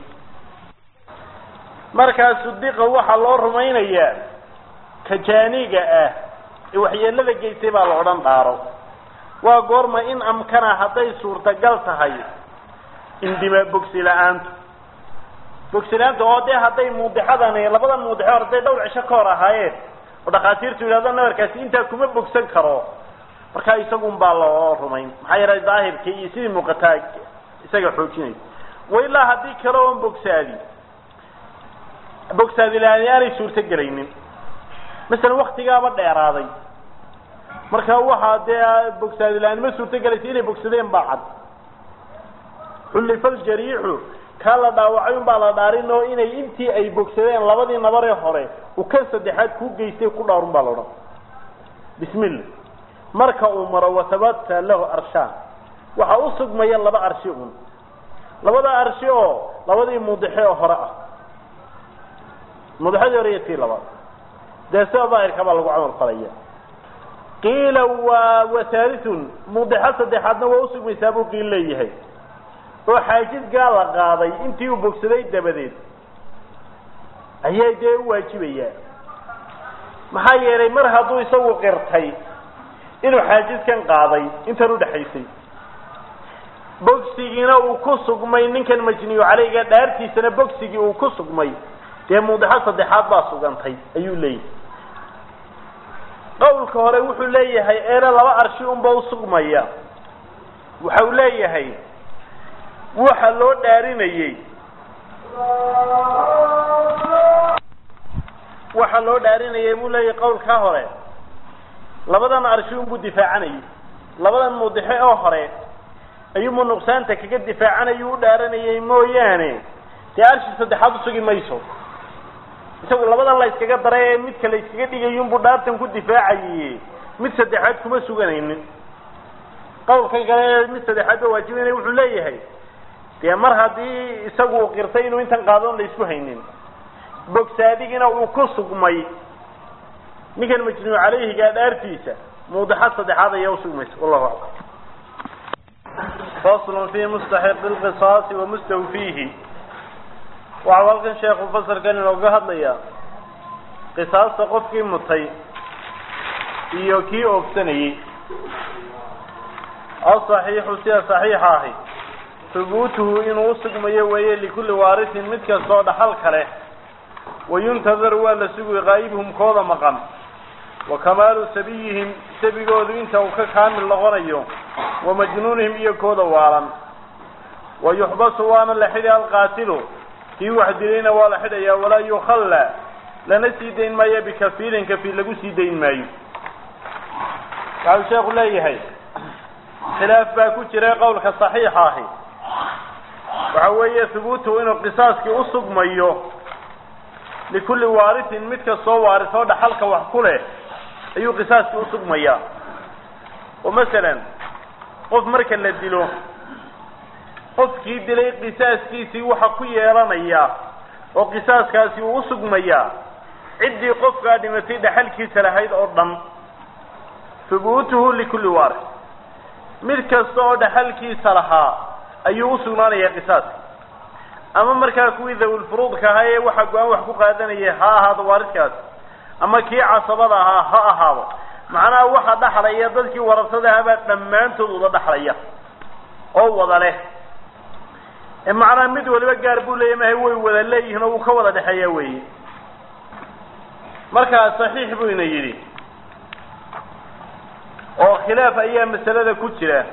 markaa sudiqa waxaa loo rumaynayaa ka jaaniga ah ee waxyeelada geystay baa la odhan dhaaro waa goorma in amkana hadday suurtagal tahay indima bogsi la-aantu bogsi la-aanta oo dee hadday muudixadani labadan muudixo hadday dhowr cisho ka hor ahaayeen oo dhakhaatiirtu yidhahdo nabarkaasi intaa kuma bogsan karo markaa isagun baa loo rumayn maxaa yeelay daahirkii iyo sidii muuqataa isaga xoojinay wailaa haddii kale oon bogsaadi bogsaadi la-aani aanay suurto gelaynin masalan waktigaaba dheeraaday marka waxaa dee bogsaadi la-aan ma suurto gelaysa inay bogsadeen baa cad xullifa ljariixu kaa la dhaawacay un baa la dhaarin oo inay intii ay bogsadeen labadii nabaree hore u kan saddexaad kuu geystay ku dhaarun baa la odhan bismillah marka uu maro watabata lahu arshaan waxaa u sugmaya laba arshi un labada arshi oo labadii mudixe oo hore ah mudixadii hore iyo tii labaad dee sida daahirka baa lagu camal falaya qiila waa wahaalitun mudixo saddexaadna waa usugmaysaa buu qiil leeyahay oo xaajisgaa la qaaday intii uu bogsaday dabadeed ayay dee u waajibayaa maxaa yeelay mar hadduu isagu qirtay inuu xaajiskan qaaday intan udhexaysay bogsigiina uu ku sugmay ninkan majniyu caleyga dhaartiisana bogsigii uu ku sugmay dee mudixo saddexaad baa sugantay ayuu leeyahay qawlka hore wuxuu leeyahay eena laba arshi unba usugmaya waxa uu leeyahay waxa loo dhaarinayey waxa loo dhaarinayay buu leeyahay qawlkaa hore labadan arshi unbuu difaacanayay labadan mudixe oo hore ayuunbuu nuqsaanta kaga difaacanayu u dhaaranayay mooyaane dee arshi saddexaad usugi mayso isagu labadan la yskaga daray ee midka la yskaga dhigayunbuu dhaartan ku difaacaye mid saddexaad kuma suganaynin qawlkan kale ee mid saddexaad ba waajibanaya wuxuu leeyahay dee mar haddii isagu uu qirtay inuu intan qaadoon la isku haynin bogsaadigina uu ku sugmay ninkan majnuuc caleyhigaa dhaartiisa muudixad saddexaad ayaa usugmaysa wallahu aclam faslun fi mustaxiqi lqisaasi wa mustawfiihi waxau halkan sheekhu fasalkan inooga hadlayaa qisaasta qofkii mutay iyo kii oogsanayey asaxiixu sida saxiixa ahi hubuutuhu inuu usugmayo weeye likulli waarisin mid kastoo dhaxal kale wayuntadaru waa la sugay qaa'ibhum kooda maqan wa kamaalu sabiyihim sabigoodu inta uu ka kaamil noqonayo wa majnuunihim iyo kooda waalan wa yuxbasu waana la xidhi alqaatilu kii wax dilayna waa la xidhayaa walaa yukhalla lana sii dayn maayo bikafiilin kafiil lagu sii dayn maayo waxau sheekhu leeyahay khilaaf baa ku jira qowlka saxiixa ahi waxa weeye hubuutuhu inuu qisaaskii usugmayo likulli waarisin mid kastoo waarisoo dhaxalka wax ku leh ayuu qisaaskii usugmayaa oo masalan qof marka la dilo qofkii dilay qisaaskiisii waxa ku yeelanaya oo qisaaskaasi uu usugmayaa ciddii qofkaa dhimatay dhaxalkiisa lahayd oo dhan hubuutuhu likulli waaris mid kasta oo dhaxalkiisa lahaa ayuu usugnaanayaa qisaaska ama markaa kuwii dawilfuruudka ahaa ee waxa go-aan wax ku qaadanaya ha ahaado waariskaasi ama kii casabada ahaa ha ahaado macnaha waxa dhaxlaya dadkii warasada ahaabaa dhammaantood wada dhaxlaya oo wada leh ee macnaha mid waliba gaar buu leeya mahay way wada leeyihiin oo uu ka wada dhexeeya weeye markaa saxiix buu ina yidhi oo khilaaf ayaa masalada ku jira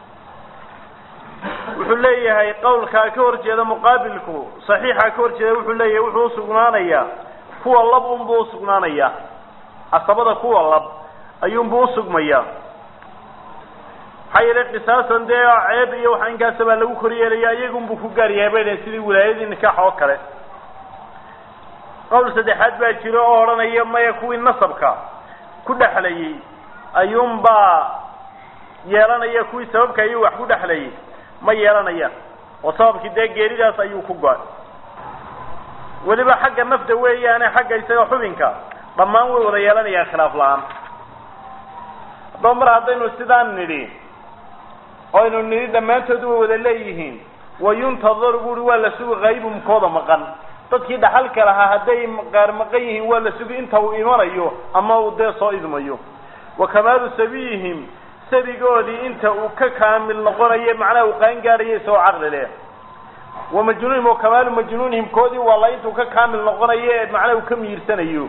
wuxuu leeyahay qawlkaa ka hor jeeda muqaabilku saxiixa ka hor jeeda wuxuu leeyahay wuxuu usugnaanayaa kuwa lab unbuu usugnaanayaa casabada kuwa lab ayuunbuu usugmayaa maxaa yeelay qisaasan dee ceeb iyo waxa inkaasa baa lagu kor yeelaya iyagunbuu ku gaar yahay bay dhaheen sidii wilaayadii nikaax oo kale qowl saddexaad baa jiro oo odhanaya maya kuwii nasabka ku dhexlayay ayuunbaa yeelanaya kuwii sababka ayuu wax ku dhexlayay ma yeelanayaan oo sababkii dee geeridaas ayuu ku go-ay weliba xagga nafta weeyaane xagga isaga xubinka dhammaan way wada yeelanayaan khilaaf la-aan haddaba mar haddaynu sidaan nidhi oynu nidhi dhammaantood way wada leeyihiin wayuntadaru buuri waa la sugi qaybumkooda maqan dadkii dhaxalka lahaa hadday qaar maqan yihiin waa la sugi inta uu imanayo ama uu dee soo idmayo wa kamaalu sabiyihim sabigoodii inta uu ka kaamil noqonayo macnaha uu qaan gaarayo isagoo caqli leh wa majnuunihim wa kamaalu majnuunihim koodii waa la intuu ka kaamil noqonayo ee macnaha uu ka miirsanayo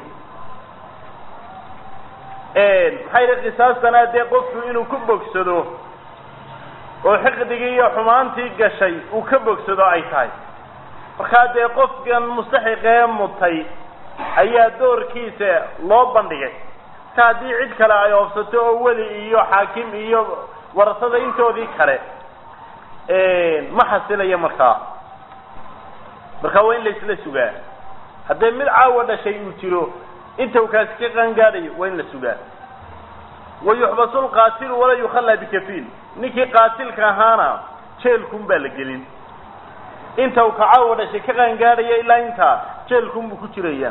maxaa yidhi qisaastana dee qofku inuu ku bogsado oo xiqdigii iyo xumaantii gashay uu ka bogsado ay tahay markaa dee qofkan mustaxiqee mutay ayaa doorkiisa loo bandhigay marka haddii cid kale ay oobsato oo weli iyo xaakim iyo warasada intoodii kale ma xasilayo markaa markaa waa in laisla sugaa haddii mid caawa dhashay uu jiro inta uu kaasi ka qaangaadhayo waa in la sugaa wayuxbasu lqaatilu walaa yukhallaa bikafiil ninkii qaatilka ahaana jeelkun baa la gelin inta uu kacaawa dhashay ka qaangaadhaya ilaa intaa jeelkun buu ku jiraya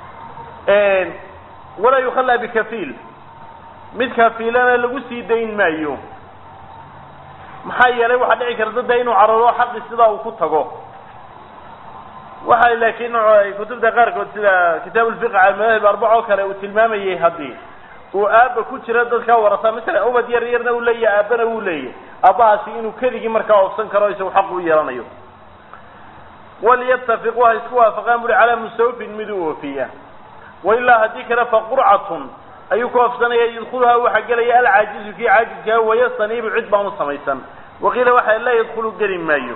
walaa yukhallaa bikafiil mid kafiilana lagu sii dayn maayo maxaa yeelay waxaa dhici karta de inuu cararo xaqi sidaa uu ku tago waxa laakiin kutubta qaarkood sida kitaab lfiq madahib arbac oo kale uu tilmaamayay haddii uu aaba ku jira dadkaa warasa masalan ubad yar yarna uu leeyahay aabana uu leeyahay aabbahaasi inuu keligii markaa oofsan karo isagu xaq u yeelanayo walyatafiqu ha isku waafaqaan buri calaa mustawfin mid u oofiya wailaa haddii kale faqurcatun ayuu ku oofsanaya yadkuluhaa waxaa gelaya alcaajizu kii caajizkaa wayastaniibu cid baan u samaysan waqiila waxa laa yadkulu geli maayo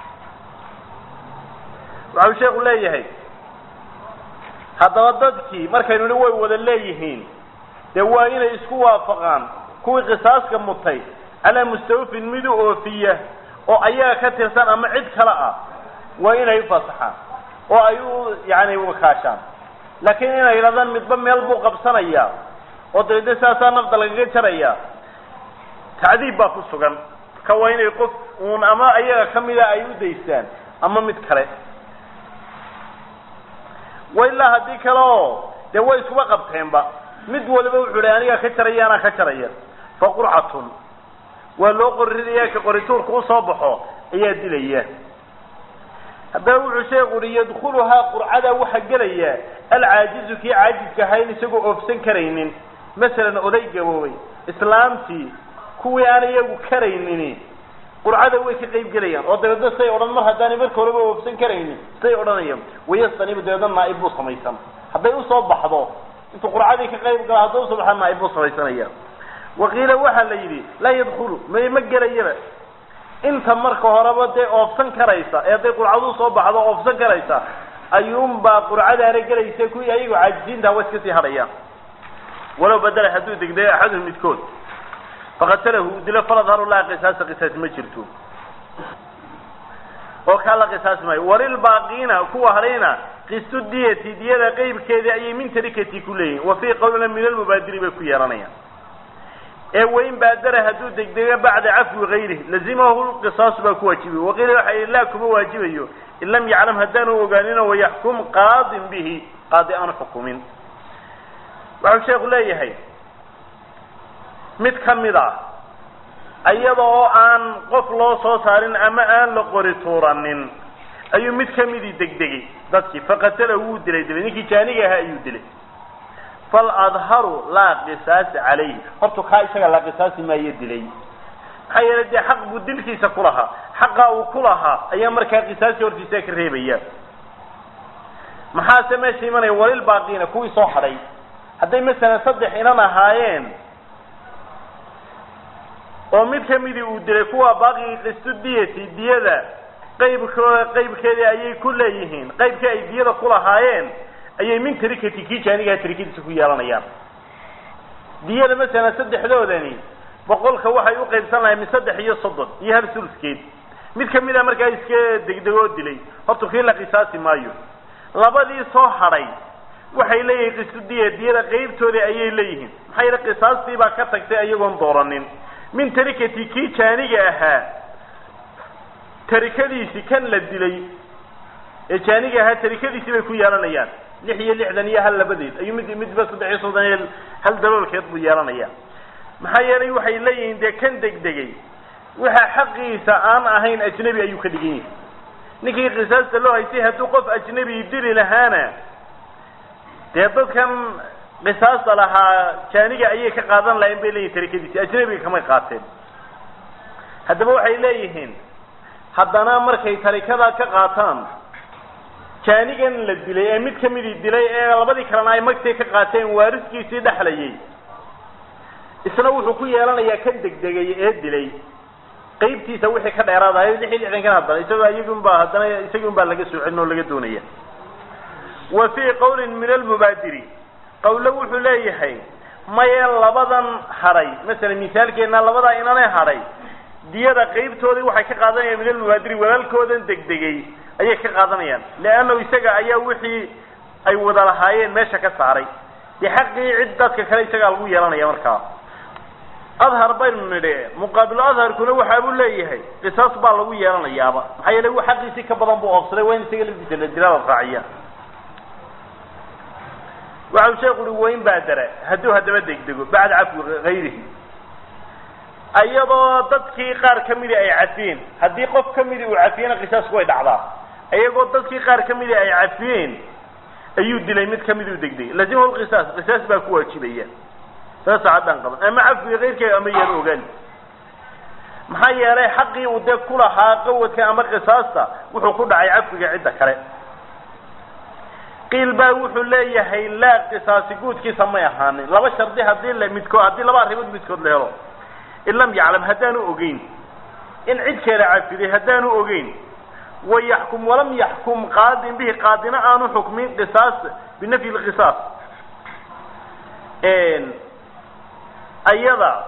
waxau sheeku leeyahay haddaba dadkii markaynu ni way wada leeyihiin dee waa inay isku waafaqaan kuwii qisaaska mutay calaa mustawfin mid u oofiya oo ayaga ka tirsan ama cid kale ah waa inay ufasaxaan oo ay u yani wakaashaan laakiin inay yidhahdaan midba meel buu qabsanaya oo dabeedna saasaa nafda lagaga jaraya tacdiib baa ku sugan marka waa inay qof uun ama ayaga kamida ay u daystaan ama mid kale wa ilaa haddii kale oo dee way iskuba qabteenba mid waliba wuxuu hi anigaa ka jaraya anaa ka jaraya fa qurcatun waa loo qoriraya ka qorituurka usoo baxo ayaa dilaya haddaba wuxuu sheeku uhi yadkuluhaa qurcada waxaa gelaya alcaajizu kii caajizka ahayn isagoo oofsan karaynin masalan oday gaboobay islaamtii kuwii aan iyagu karaynin qurcada way ka qayb gelayaan oo dabeedna say odhan mar haddaanay marka horeba oofsan karaynin say odhanayaan wayastanibu dabeedna naaib buu samaysan hadday usoo baxdo intuu qurcadii ka qayb gala hadday usoo baxda naaib buu samaysanaya waqiila waxaa la yidhi laa yadkulu may ma gelayaba inta marka horeba dee oofsan karaysa ee hadday qurcadu soo baxdo oofsan karaysa ayuunbaa qurcadaana gelaysa kuwii ayagu caajiziinta wa iska sii hadhayaan walow badala hadduu degdego axaduhum midkood faqatalahu uu dilo faladharu laa qisaasa qisaas ma jirto oo kaa la qisaasi maayo walilbaaqiina kuwa hadhayna qistu diyati diyada qeybkeedii ayay min tarikati ku leeyihin wa fii qawlina min almubaadiri bay ku yeelanayaan ee wain baadara hadduu degdego bacda cafwi gayrih lazimahu lqisaasu baa ku waajibiy waqiila waxa yidhi laa kuma waajibayo in lam yaclam haddaanu ogaanino wayaxkum qaadin bihi qaadi aanu xukumin waxau sheeku leeyahay mid ka mid a iyada oo aan qof loo soo saarin ama aan la qori tuuranin ayuu mid kamidii degdegay dadkii faqatala wuu dilay dilay ninkii jaaniga ahaa ayuu dilay faladharu laa qisaasa calayhi horta kaa isaga la qisaasi maayo dilay maxaa yeelay dee xaq buu dilkiisa ku lahaa xaqa uu ku lahaa ayaa markaa qisaasi hortiisa ka reebaya maxaase meesha imanaya walilbaaqiina kuwii soo hadhay hadday masalan saddex inan ahaayeen oo mid kamidii uu dilay kuwa baaqigi qistu diyati diyada qaybkooda qaybkeedii ayay ku leeyihiin qaybkii ay diyada ku lahaayeen ayay min tarikati kii jaanigaha tarikadiisa ku yeelanayaan diyada masalan saddexdoodani boqolka waxay u qaybsan lahay min saddex iyo soddon iyo hal suluskeed mid kamid a markaa iska degdegoo dilay horta kii la qisaasi maayo labadii soo hadhay waxay leeyihiin qistu diya diyada qaybtoodii ayay leeyihiin maxaa yeele qisaastii baa ka tagtay iyagoon dooranin min tarikati kii jaaniga ahaa tarikadiisi kan la dilay ee jaaniga ahaa tarikadiisii bay ku yeelanayaan lix iyo lixdan iyo hal labadeed ayuu mid midba saddex iyo soddon iyo hal daloolkeed buu yeelanaya maxaa yeelay waxay leeyihiin dee kan degdegay waxa xaqiisa aan ahayn ajnebi ayuu ka dhigan yahay ninkii qisaasta loo haystay hadduu qof ajnebi dili lahaana dee dadkan qisaasta lahaa jaaniga ayay ka qaadan lahayn bay leeyihin tarikadiisi ajnebiga kamay qaateen haddaba waxay leeyihiin haddana markay tarikada ka qaataan jaanigan la dilay ee mid kamidii dilay ee labadii kalena ay magtay ka qaateen waariskiisii dhexlayay isna wuxuu ku yeelanayaa kan degdegay ee dilay qaybtiisa wixii ka dheeraadayo lix iyo lixdankan haddana isagoo iyagun baa haddana isagii un baa laga soo celin oo laga doonaya wa fii qawlin min almubaadiri qawlo wuxuu leeyahay maye labadan hadhay masalan misaalkeena labadaa inane hadhay diyada qaybtoodii waxay ka qaadanayaan min almubaadiri walaalkoodan degdegay ayay ka qaadanayaan leannahu isaga ayaa wixii ay wada lahaayeen meesha ka saaray dee xaqii cid dadka kale isagaa lagu yeelanaya markaa adhar baynu nidhi muqaabilu adharkuna waxaa buu leeyahay qisaas baa lagu yeelanayaaba maxaa yeele wa xaqiisii ka badan buu oobsaday waa in isaga lafdiisa la dilaa la raaciya waxau sheekhu uhi wayn baadara hadduu haddaba degdego bacda cafwi hayrihi iyadoo dadkii qaar ka midi ay cafiyeen haddii qof ka midi uu cafiyena qisaasku way dhacdaa iyagoo dadkii qaar ka midi ay cafiyeen ayuu dilay mid kamid uu degdegay lazimahu lqisaas qisaas baa ku waajibaya saasa haddaan qaban ama cafwiga keyrkeega ama yaan ogaan maxaa yeelay xaqii uu dee ku lahaa qawadka ama qisaasta wuxuu ku dhacay cafwiga cidda kale qiil baa wuxuu leeyahay laa qisaasi guudkiisa may ahaanin laba shardi hadii la midkood haddii laba arrimood midkood la helo in lam yaclam haddaanu ogeyn in cid kale cafiday haddaanu ogeyn wayaxkum walam yaxkum qaadin bihi qaadina aanu xukmin qisaas binafyi lqisaas ayada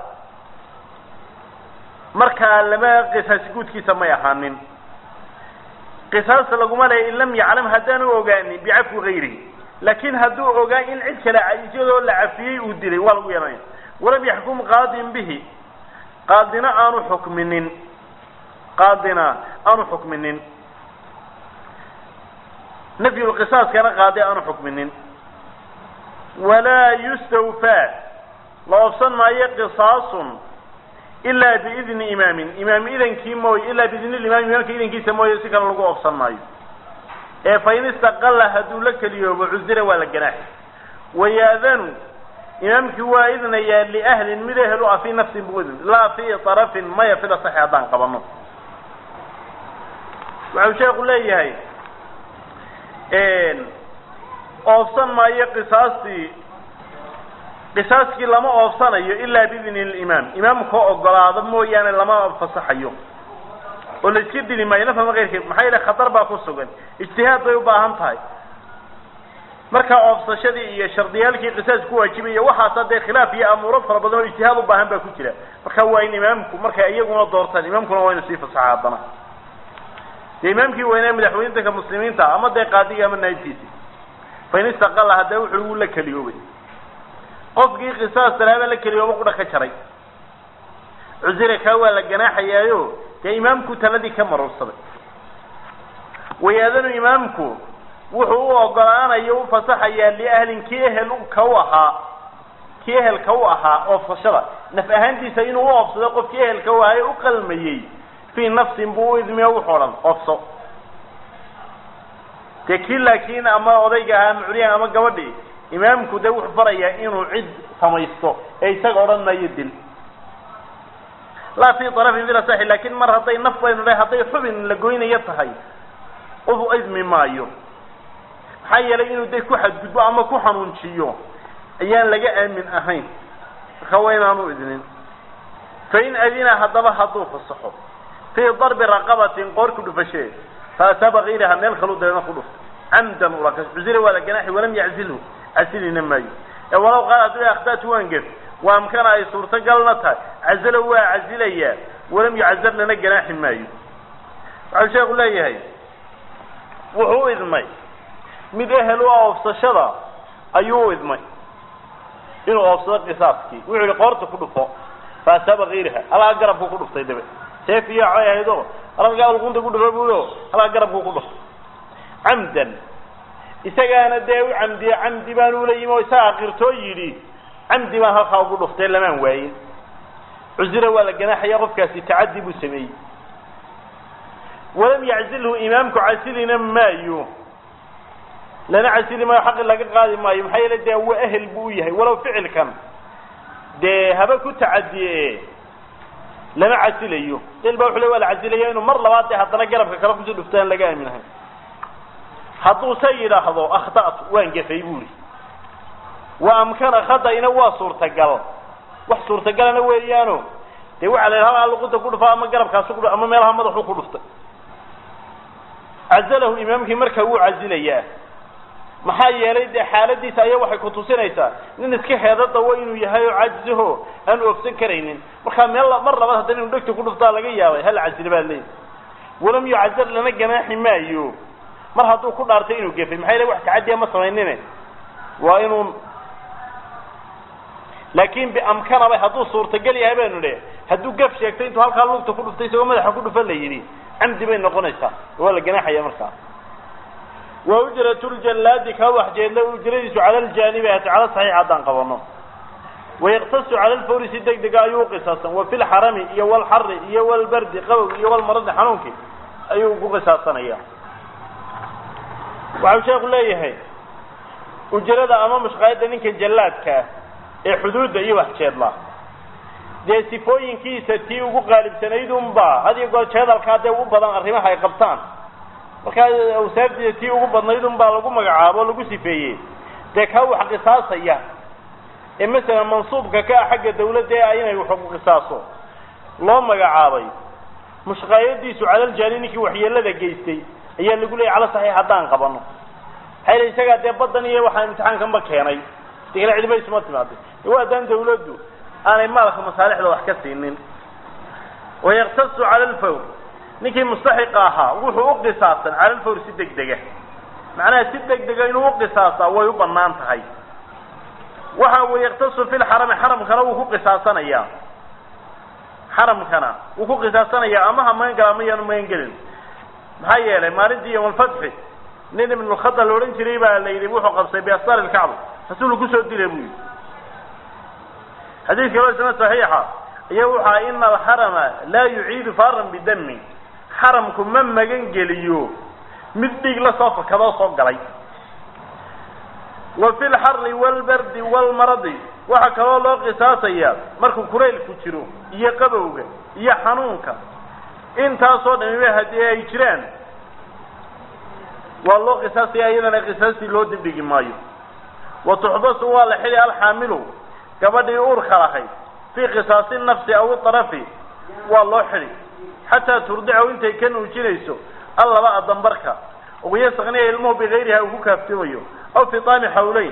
markaa lama qisaasi guudkiisa may ahaanin qisaas laguma leeya in lam yaclam haddaanu ogaanin bicafwi gayrihi laakin hadduu ogaa in cid kale iyadoo la cafiyey uu dilay waa lagu yeelanaya walam yaxkum qaadin bihi qaadina aanu xukminin qaadina aanu xukminin nafyulqisaaskana qaadi aanu xukminin walaa yustawfaa la oobsan maayo qisaasun ilaa biidni imaamin imaam idankii mooye ilaa biidni limaam imaamka idankiisa mooye si kale lagu oobsan maayo ee fain istaqala hadduu la keliyoobo cusira waa la ganaaxi wayaadanu imaamkii waa idnayaa liahlin mid ehel u ah fii nafsin buu idn laa fii arafin maya fil asaxi haddaan qabano waxau sheeku leeyahay oobsan maayo qisaastii qisaaskii lama oobsanayo ilaa biidni limaam imaamkao ogolaado mooyaane lama fasaxayo oo la iska dili maayo nafama keyrkeed maxaa yeele khatar baa ku sugan ijtihaad bay u baahan tahay markaa oobsashadii iyo shardiyaalkii qisaas ku waajibaya waxaasa dee khilaaf iyo amuuro fara badan oo ijtihaad u baahan baa ku jira marka waa in imaamku markay iyaguna doortaan imaamkuna waa inu sii fasaxa haddana dee imaamkii weynaa madaxweyne danka muslimiinta ama dee qaadiga ama naayibkiisi fain istaqala haddee wuxuu uu la keliyoobay qofkii qisaas talaaba la keliyooba qudha ka jaray cusire kaa waa la ganaaxayaayo dee imaamku taladii ka marursaday wayaadanu imaamku wuxuu u ogolaanayo u fasaxayaa liahlin kii ehel ka u ahaa kii ehelka u ahaa oofsashada naf ahaantiisa inuu u oofsado qofkii ehelka u ahaa ee u qalmayey fii nafsin buu u idmiyo wuxuu dhan oofso dee kii laakiin ama odayga ahaa ama curyahan ama gabadhii imaamku dee wuxuu farayaa inuu cid samaysto ee isaga odhan maayo dil laa fii arafin fil asaxi laakin mar hadday naf baynu dhahay hadday xubin la goynayo tahay u idmi maayo maxaa yeelay inuu de ku xadgudbo ama ku xanuunjiyo ayaan laga aamin ahayn marka waa inaanu idnin fain adina haddaba hadduu fasaxo fii darbi raqabatin qoor ku dhufashee faataaba kayraha meel kalu dabeedna ku dhufto camdan ulaka cusira waa la ganaaxi walam yaczilhu casilina maayo ee walaw qaal hadduu akhdatu waan gef waa amkana ay suurtagalna tahay cazalo waa cazilayaa walam yucazar lana ganaaxi maayo waxau sheeku leeyahay wuxuu u idmay mid ehel u ah oofsashada ayuu u idmay inuu oofsado qisaaskii wuxuu yihi qoorta ku dhufo faataaba kayraha halkaa garabku ku dhuftay dabe seef iyo coy ahaydo halkaa alqunta ku dhufo buuyo halkaa garabku ku dhuftay camdan isagaana dee u camdiye camdi baan ula yimi oo isagaa qirtoo yidhi camdi baan halkaa ugu dhuftay lamaan waayin cusira waa la ganaaxaya qofkaasi tacadi buu sameeyey walam yaczilhu imaamku casilina maayo lana casili maayo xaqi laga qaadi maayo maxaa yeele dee waa ehel buu u yahay walow ficilkan dee haba ku tacadiye lama casilayo il ba wuxu le waa la casilaya inuu mar labaad dee haddana garabka kale kusii dhufta aan laga aaminahay hadduu se yidhaahdo akhta'tu waan gafay buuri wa amkana khada'ina waa suurtagal wax suurtagalana weeyaano dee waxaa la yidhaha halkaa luqunta ku dhufa ama garabkaasi ku ama meelaha madaxu ku dhuftay cazalahu imaamkii markaa wuu cazilayaa maxaa yeelay dee xaaladiisa ayaa waxay kutusinaysaa nin iska heeda dawo inuu yahay oo cajizaho aan oofsan karaynin markaa meel mar labaad haddana inu dhegta ku dhuftaa laga yaabay hal cazile baa leeyi walam yucazar lana ganaaxi maayo mar hadduu ku dhaartay inuu gefay maxaa yeele wax tacadiya ma samaynine waa inuu laakin biamkanaba hadduu suurtagal yahay baynu dhe hadduu gaf sheegtay intuu halkaa lugta ku dhuftay isagoo madaxa ku dhufan la yidhi camdi bay noqonaysaa waa la ganaaxaya markaa wa ujratu ljallaadi kaa waxjeedla ujradiisu cala ljaanibi ati cala saxiix haddaan qabano wayaqtasu cala lfawri si deg dega ayuu uqisaasan wa fi lxarami iyo walxari iyo walbardi qabow iyo walmaradi xanuunki ayuu ugu qisaasanaya waxau sheeku leeyahay ujrada ama mushqaayadda ninka jallaadkaa ee xuduudda iyo waxjeedla dee sifooyinkiisa tii ugu qaalibsanayd unba had iyo goor jeedalkaa dee u badan arrimaha ay qabtaan markaa awsaaftiisa tii ugu badnayd unbaa lagu magacaabo o lagu sifeeyey dee kaa wax qisaasaya ee masalan mansuubka ka ah xagga dawladda ee ah inay wax ku qisaaso loo magacaabay mushqaayadiisu calaljaani ninkii waxyeelada geystay ayaa lagu leeyay cala saxiix haddaan qabano maxaa yili isagaa dee badan iyo waxaa imtixaankanba keenay de kale cidiba isuma timaaday waa haddaan dawladdu aanay maalka masaalixda wax ka siinin wayaqtasu cala lfawr ninkii mustaxiqa ahaa wuxuu u qisaasan cala lfawr si deg dega macnaha si deg dega inuu uqisaasaa way u banaan tahay waxa uu yaktasu fi lxarami xaramkana wuu ku qisaasanayaa xaramkana wuu ku qisaasanayaa ama ha magan gala ama yaanu magan gelin maxaa yeelay maalintii yawmalfatxi nin ibnulkhada la odhan jiray baa la yidhi wuxuu qabsay biastar ilkacba rasuulku kusoo dilay buu yidhi xadiidka loo isna saxiixa ayaa wuxu aha ina alxarama laa yuciidu faran bidami xaramku ma magan geliyo mid dhiig la soo fakadoo soo galay wa fi lxari walbardi walmaradi waxaa kaloo loo qisaasayaa markuu kuraylku jiro iyo qabowga iyo xanuunka intaasoo dhamiba haddii ay jiraan waa loo qisaasaya iyadana qisaastii loo dibdhigi maayo wa tuxbasu waa la xili alxaamilu gabadhii uurka lahayd fii qisaasi nafsi aw iarafi waa loo xili xataa turdicahu intay ka nuujinayso allaba adambarka wayastakniya ilmuhu bigayriha uu ku kaaftimayo aw fi taami xawleyn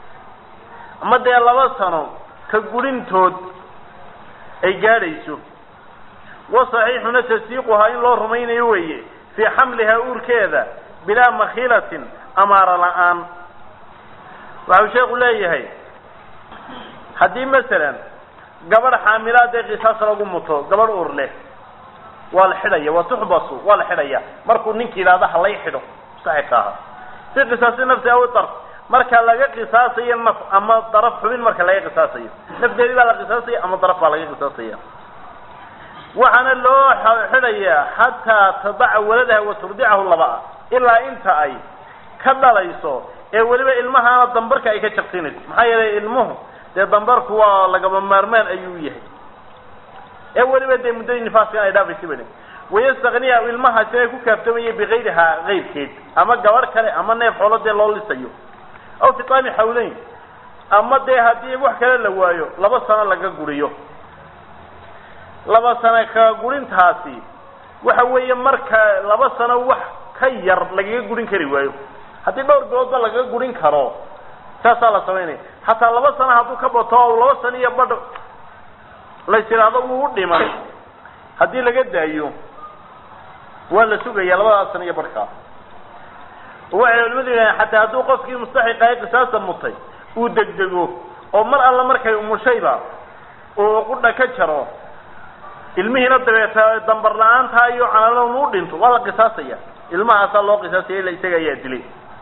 ama dee laba sano ka gurintood ay gaadhayso wa saxiixuna tasdiiquhaa in loo rumaynayo weeye fii xamlihaa uurkeeda bilaa makhilatin amaara la-aan waxau sheeku leeyahay haddii masalan gabadh xaamilaad ee qisaas lagu muto gabadh uur leh waa la xidhaya wa tuxbasu waa la xidhaya markuu ninki yidhahdo halay xidho mustaxiqa aha fi qisaasi nafsi aw darf marka laga qisaasayo naf ama daraf xubin marka laga qisaasayo nafdeedii baa la qisaasaya ama daraf baa laga qisaasaya waxaana loo xidhayaa xataa tadaca waladaha wa turdicahu laba-a ilaa inta ay ka dhalayso ee weliba ilmahaana dambarka ay ka jaqsinayso maxaa yeelay ilmuhu dee dambarku waa lagaba maarmaan ayuu yahay ee weliba dee muddadii nifaaskan ay dhaafaysa bane wayastakniya ilmahaasi ay ku kaaftamaya bikayrihaa kayrkeed ama gabadh kale ama neef xoolo dee loo lisayo aw fi taami xawleyn ama dee haddii wax kale la waayo laba sano laga guriyo laba sano ka gurintaasi waxa weeye marka laba sano wax ka yar lagaga gurin kari waayo haddii dhowr biloodba lagaga gurin karo saasaa la samaynaya hataa laba sano hadduu ka bato o laba sano iyo badh lays idhaahdo wuu u dhiman haddii laga daayo waa la sugaya labadaas sano iyo badhkaa waxay culimadu yidhahdeen xataa hadduu qofkii mustaxiqa ee qisaasta mutay uu degdego oo mar alla markay umushayba uu qudha ka jaro ilmihiina dabeeta dambar la-aantaa iyo canalon u dhinto waa la qisaasaya ilmahaasaa loo qisaasaya ila isaga ayaa dilay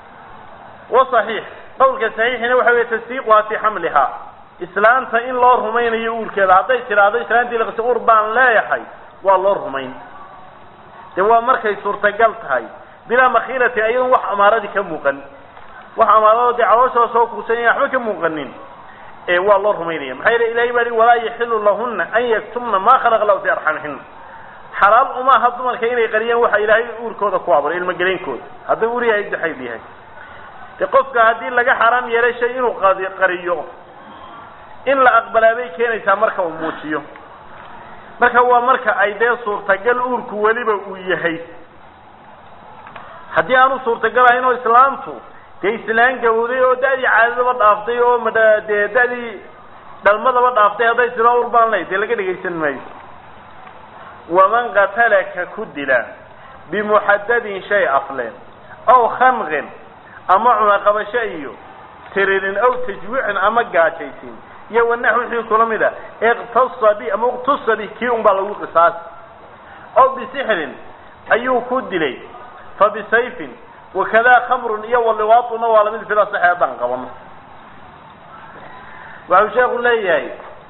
wa saxiix qawlka saxiixina waxa weye tasdiiquhaa fii xamlihaa islaanta in loo rumaynayo uurkeeda hadday tidhaahdo islaantii laqisa uur baan leeyahay waa loo rumayn dee waa markay suurtagal tahay bilaa makhiilati ayadoon wax amaaradii ka muuqan wax amaarado dee calooshooda soo kuusanaya waxba ka muuqanin ee waa loo rumaynaya maxaa yeele ilahay baa i walaa yaxilu lahuna an yaktumna ma khalaqa lahu fi arxamihina xalaal umaaha dumarka inay qariyaan waxa ilaahay uurkooda ku abuuray ilmageleynkooda hadduu ur yahay daxayb yahay de qofka haddii laga xaraam yeelay shay inuu qadi qariyo in la aqbalaa bay keenaysaa marka uu muujiyo marka waa marka ay dee suurtagal uurku weliba uu yahay haddii aanu suurtagal ahayn oo islaamtu dee islaan gawday oo da-dii caadadaba dhaaftay oo madha dee da-dii dhalmadaba dhaaftay hadday tiro ur baan lay dee laga dhegaysan maayo waman qatalaka ku dila bimuxadadin shay afleen aw khanqin ama cunaqabasho iyo tiririn aw tajwiicin ama gaajaysin iyo wanax wixii kula mid a iqtasa bi ama iqtusa bi kii un baa lagu qisaasi aw bisixrin ayuu ku dilay fa bisayfin wakadaa khamrun iyo waliwaatuna waa lamid fila saxe haddaan qabano waxau sheekhu leeyahay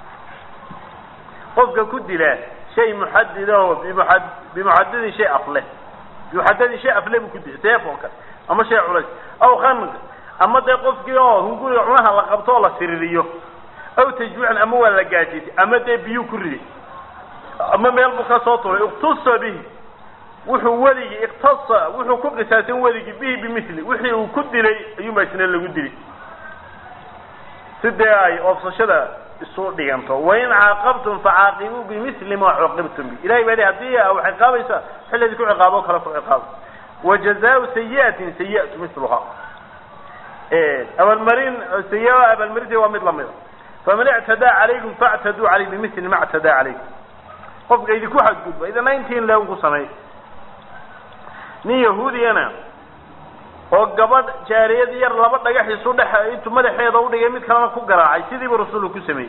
qofka ku dila shay muxadidaho bimuad bimuxadidin shay afleh bimuxadidin shay afle buu ku dilay seef oo kale ama shay culays aw khanq ama dee qofkii oo hunguriga cunaha la qabto oo la siririyo aw tajwiican ama waa la gaajisay ama dee biyuu ku riday ama meel buu ka soo turay iktusa bihi wuxuu weligii iktasa wuxuu ku qisaasan weligii bihi bimili wixii uu ku dilay ayuunbaa isna lagu dili sidee ay oofsashada isu dhiganto wain caaqabtum facaaqibuu bimili ma cuqibtum bi ilahay baa hadii a ciqaabaysa xilladii ku ciqaabo kale ku ciqaabo wajazaau sayiatin sayiatu miluha abaalmarin sayi abaalmarinta waa mid lamida faman ictadaa calaykum factaduu caleyh bimili ma ctadaa calaykum qofka idinku xadgudba idana intiin leun ku sameey nin yahuudiyana oo gabadh jaariyad yar laba dhagax isu dhex intuu madaxeeda udhigay mid kalena ku garaacay sidiibu rasuulku ku sameeyey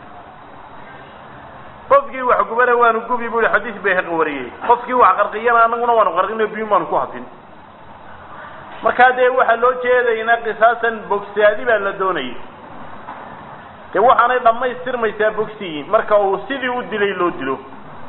qofkii wax gubana waanu gubi bu i xadiis bayhaqi wariyey qofkii wax qarqiyana anaguna waanu qarqino biyun baanu ku hadin markaa dee waxaa loo jeedaynaa qisaasan bogsaadi baa la doonayay dee waxaanay dhammaystirmaysaa bogsiyiin marka uu sidii u dilay loo dilo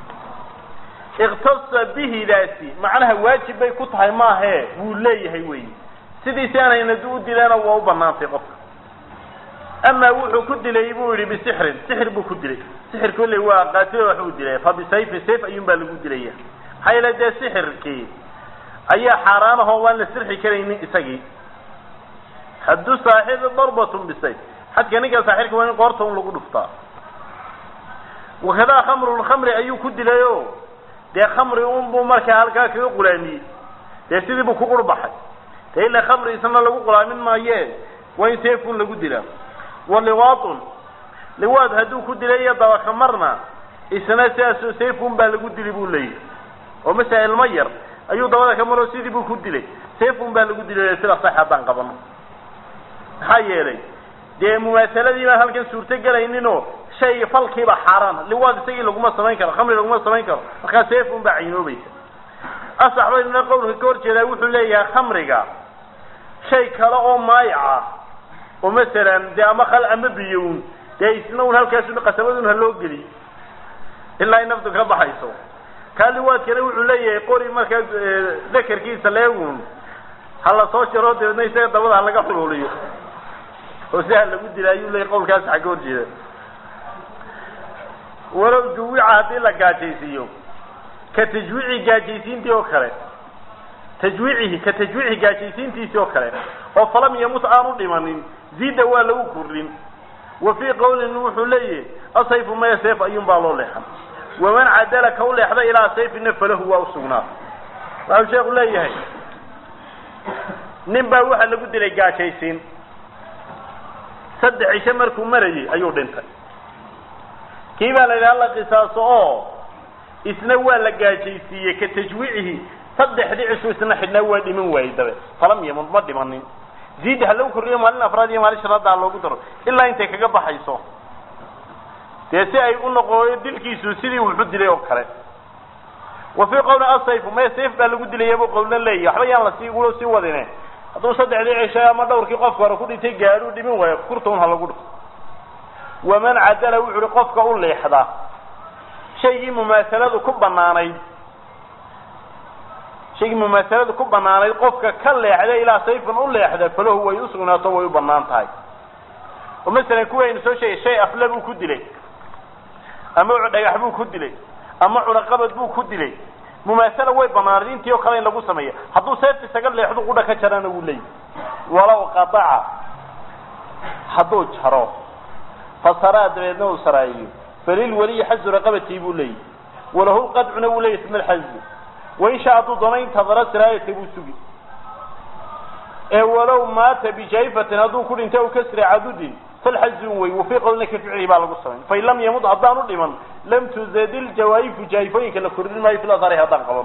iktasa bihidaasi macnaha waajib bay ku tahay maahe wuu leeyahay wey sidiisi aanayna u dilaana waa u banaantay qofka amaa wuxuu ku dilay buu yihi bisixrin sixir buu ku dilay sixir kolley waa qaatilo wax uu dilay fa bisayfi sayf ayuun baa lagu dilaya maxaa yeele dee sixirkii ayaa xaaraan ahoo waan la sirxi karaynin isagii haddu saaxibi darbatun bisayf xadka ninka saaxirka waa in qoorta un lagu dhuftaa wakadaa khamrulkhamri ayuu ku dilay o dee khamri un buu markaa halkaa kaga qulaamiyey dee sidii buu ku qurbaxay dee ila khamri isna lagu qulaamin maaye waa in seefun lagu dilaa wa liwaatun liwaad hadduu ku dilay iyo dabakamarna isna sidaas seefun baa lagu dili buu leeyahy oo masala ilmo yar ayuu dabada ka maro sidii buu ku dilay seefun baa lagu dilay sida sax haddaan qabano maxaa yeelay dee mumaasaladii baan halkan suurto gelayninoo shay falkiiba xaaraan liwaad isagii laguma samayn karo khamri laguma samayn karo markaa seefun baa caynoobaysa asax baynuna qowlka ka hor jeedaa wuxuu leeyahay khamriga shay kale oo maayac ah oo masalan dee ama khal ama biyown dee isna un halkaas qasabadun ha loo geliy ilaa ay naftu ka baxayso kaa liwaadkana wuxuu leeyahay qori markaa dakarkiisa leegun ha la soo jaro dabeedna isaga dabada ha laga xuluuliyo oo si ha lagu dila ayuu leeyahy qowlkaas xagga hor jeeda walow juwica haddii la gaajaysiiyo ka tajwiici gaajaysiintii oo kale tajwiicihi ka tajwiici gaajaysiintiisii oo kale oo falam yamut aanu dhimanin zida waa lagu kordhin wa fii qowlin wuxuu leeyahay asayfu maya sayf ayuun baa loo leexan waman cadala ka u leexda ilaa sayfina falahu waa usugnaa waxau sheekhu leeyahay nin baa waxaa lagu dilay gaajaysiin saddex cisho markuu marayay ayuu dhintay kii baa la yidhaha la qisaaso oo isna waa la gaajaysiiyey ka tajwiicihi saddexdii cishu isna xidhnaa waa dhiman waayey dabe falam yamun ma dhimanin ziid ha lagu kordhiyo maalin afraad iyo maalin shanaadda ha loogu daro ilaa intay kaga baxayso dee si ay u noqoyo dilkiisu sidii wuxu dilay oo kale wa fii qowli asayfu maya sayf baa lagu dilaya buu qowlna leeyahy waxba yaan lasii ulo sii wadine hadduu saddexdii cisho ama dhawrkii qofka hore ku dhintay gaadhuu dhiman waayo kurtaun ha lagu dhufo waman cadala wuxu uhi qofka u leexda shaygii mumaasaladu ku banaanayd shaygii mumaasaladu ku banaanayd qofka ka leexda ilaa sayfan u leexda falahu way usugnaato way u banaan tahay oo masalan kuwaynu soo sheegay shay afle buu ku dilay ama dhagax buu ku dilay ama cunaqabad buu ku dilay mumaasala way banaanayd intii oo kale in lagu sameeya hadduu seeft isaga leexdu qudha ka jarana wuu leeyahy walow qadaca hadduu jaro fasaraa dabeedna uu saraayiyo falil weliyi xazu raqabatii buu leeyahy walahu lqadcuna wuu leeyahy isma alxazu wain shaa hadduu doono intadara siraayata buu sugi ee walow maata bijayfatin hadduu ku dhinta u kasri cadudin falxazun wey wafii qowlina ka ficlihi baa lagu samayn fain lam yamud haddaanu dhiman lam tuzadil jawaayifu jaayifooyinka la kordhin maayo fil asari haddaan qaban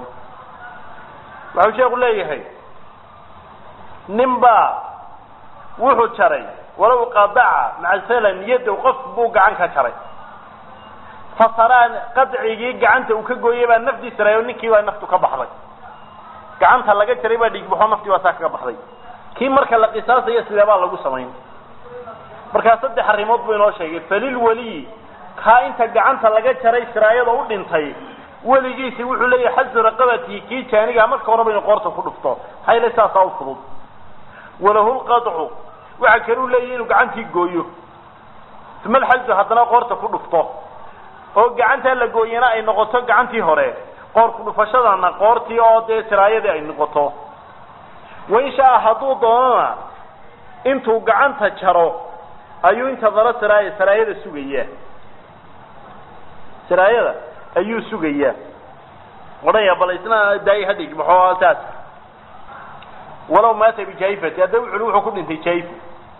waxau sheeku leeyahay nin baa wuxuu jaray walow qadaca macasalan yadow qof buu gacan ka jaray fasaraa qadcigii gacanta uu ka gooyay baa nafdiisa rayo ninkii baa naftu ka baxday gacanta laga jaray baa dhiigbaxo naftii baa saa kaga baxday kii marka la qisaasayo sidee baa lagu samayn markaa saddex arrimood buu inoo sheegay falil weliyi kaa inta gacanta laga jaray siraayada u dhintay weligiisi wuxuu leeyahay xazu raqabatihi kii jaaniga marka horeba inu qoorta ku dhufto maxaa yeele saasaa u fudud walahu lqadcu waxa kale u leeyahy inuu gacantii gooyo uma alxazu haddana qoorta ku dhufto oo gacantaa la gooyana ay noqoto gacantii hore qoor ku dhufashadana qoortii oo dee siraayadii ay noqoto wain shaa hadduu doonana intuu gacanta jaro ayuu inta dalo siraaya siraayada sugayaa siraayada ayuu sugayaa odhaya bal isna daay hadhig maxoo saas walow maata bijaifati hadda wuxu wuxuu ku dhintay jaifo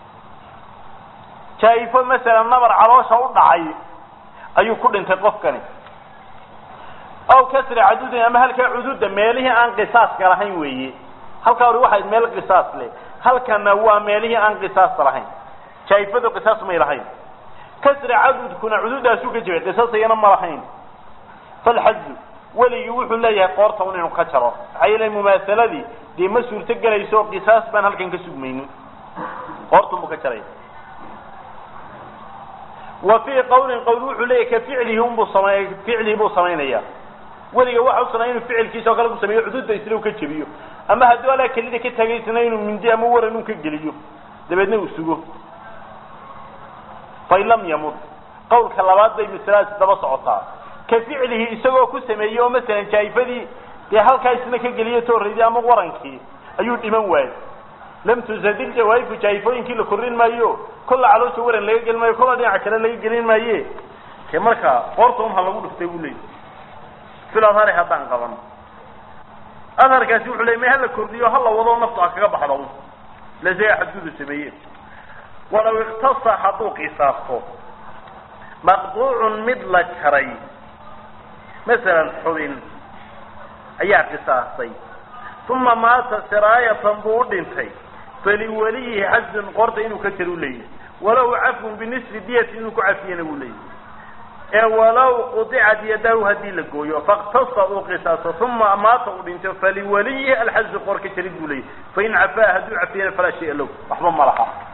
jaifo masalan nabar caloosha u dhacay ayuu ku dhintay qofkani aw kasri cadudin ama halkaa cududa meelihii aan qisaaska lahayn weeye halkaa hori waxayd meel qisaas leh halkana waa meelihii aan qisaasta lahayn jaifadu qisaas may lahayn kasri cadudkuna cududaasuu ka jibay qisaasayana ma lahayn falxaju weligii wuxuu leeyahay qoorta un inuu ka jaro maxaa yeele mumaahaladii dee ma suurto gelayso qisaas baan halkan ka sugmaynin qoortun buu ka jaraya wa fii qawlin qawl wuxuu leeyahy ka ficlihi unbuu samey ficlihi buu samaynaya weliga waxa u sanaya inuu ficilkiisa oo kale ku sameeyo cududa isla u ka jebiyo ama hadduu alaa kelida ka tagaysana inuu mindi ama waran un ka geliyo dabeedna uu sugo fain lam yamut qawlka labaad bay masaladaasi daba socotaa ka ficlihi isagoo ku sameeyey oo masalan jaayifadii dee halkaa isna ka geliyo tooraydii ama warankii ayuu dhiman waayey lam tuzadil jawaayifu jaayifooyinkii la korrin maayo kolla caloosha waran laga gelin maayo kolla dhinaca kale laga gelin maaye ke markaa qoorta un ha lagu dhuftay buu leeyay fil adhari haddaan qaban adharkaasi wuxuu ley ma hala kordhiyo hala wado naftu ha kaga baxdo un lasaga xadgudu sameeye walaw iktasa hadduu qisaasto maqduucun mid la jaray masalan xubin ayaa qisaastay uma maata siraayatan buu u dhintay faliwaliyihi xazun qoorta inuu ka jaro u leeyahy walow cafun binisfi diyati inuu ku cafiyana wuu leeyahy ee walow quطicat yadahu haddii la gooyo faktasa uu qisaaso uma maata uu dhinto faliwaliyihi alxazu qoor ka jarid buu leeyahy fain cafaa hadduu cafiyana falaa shaya low waxba ma laha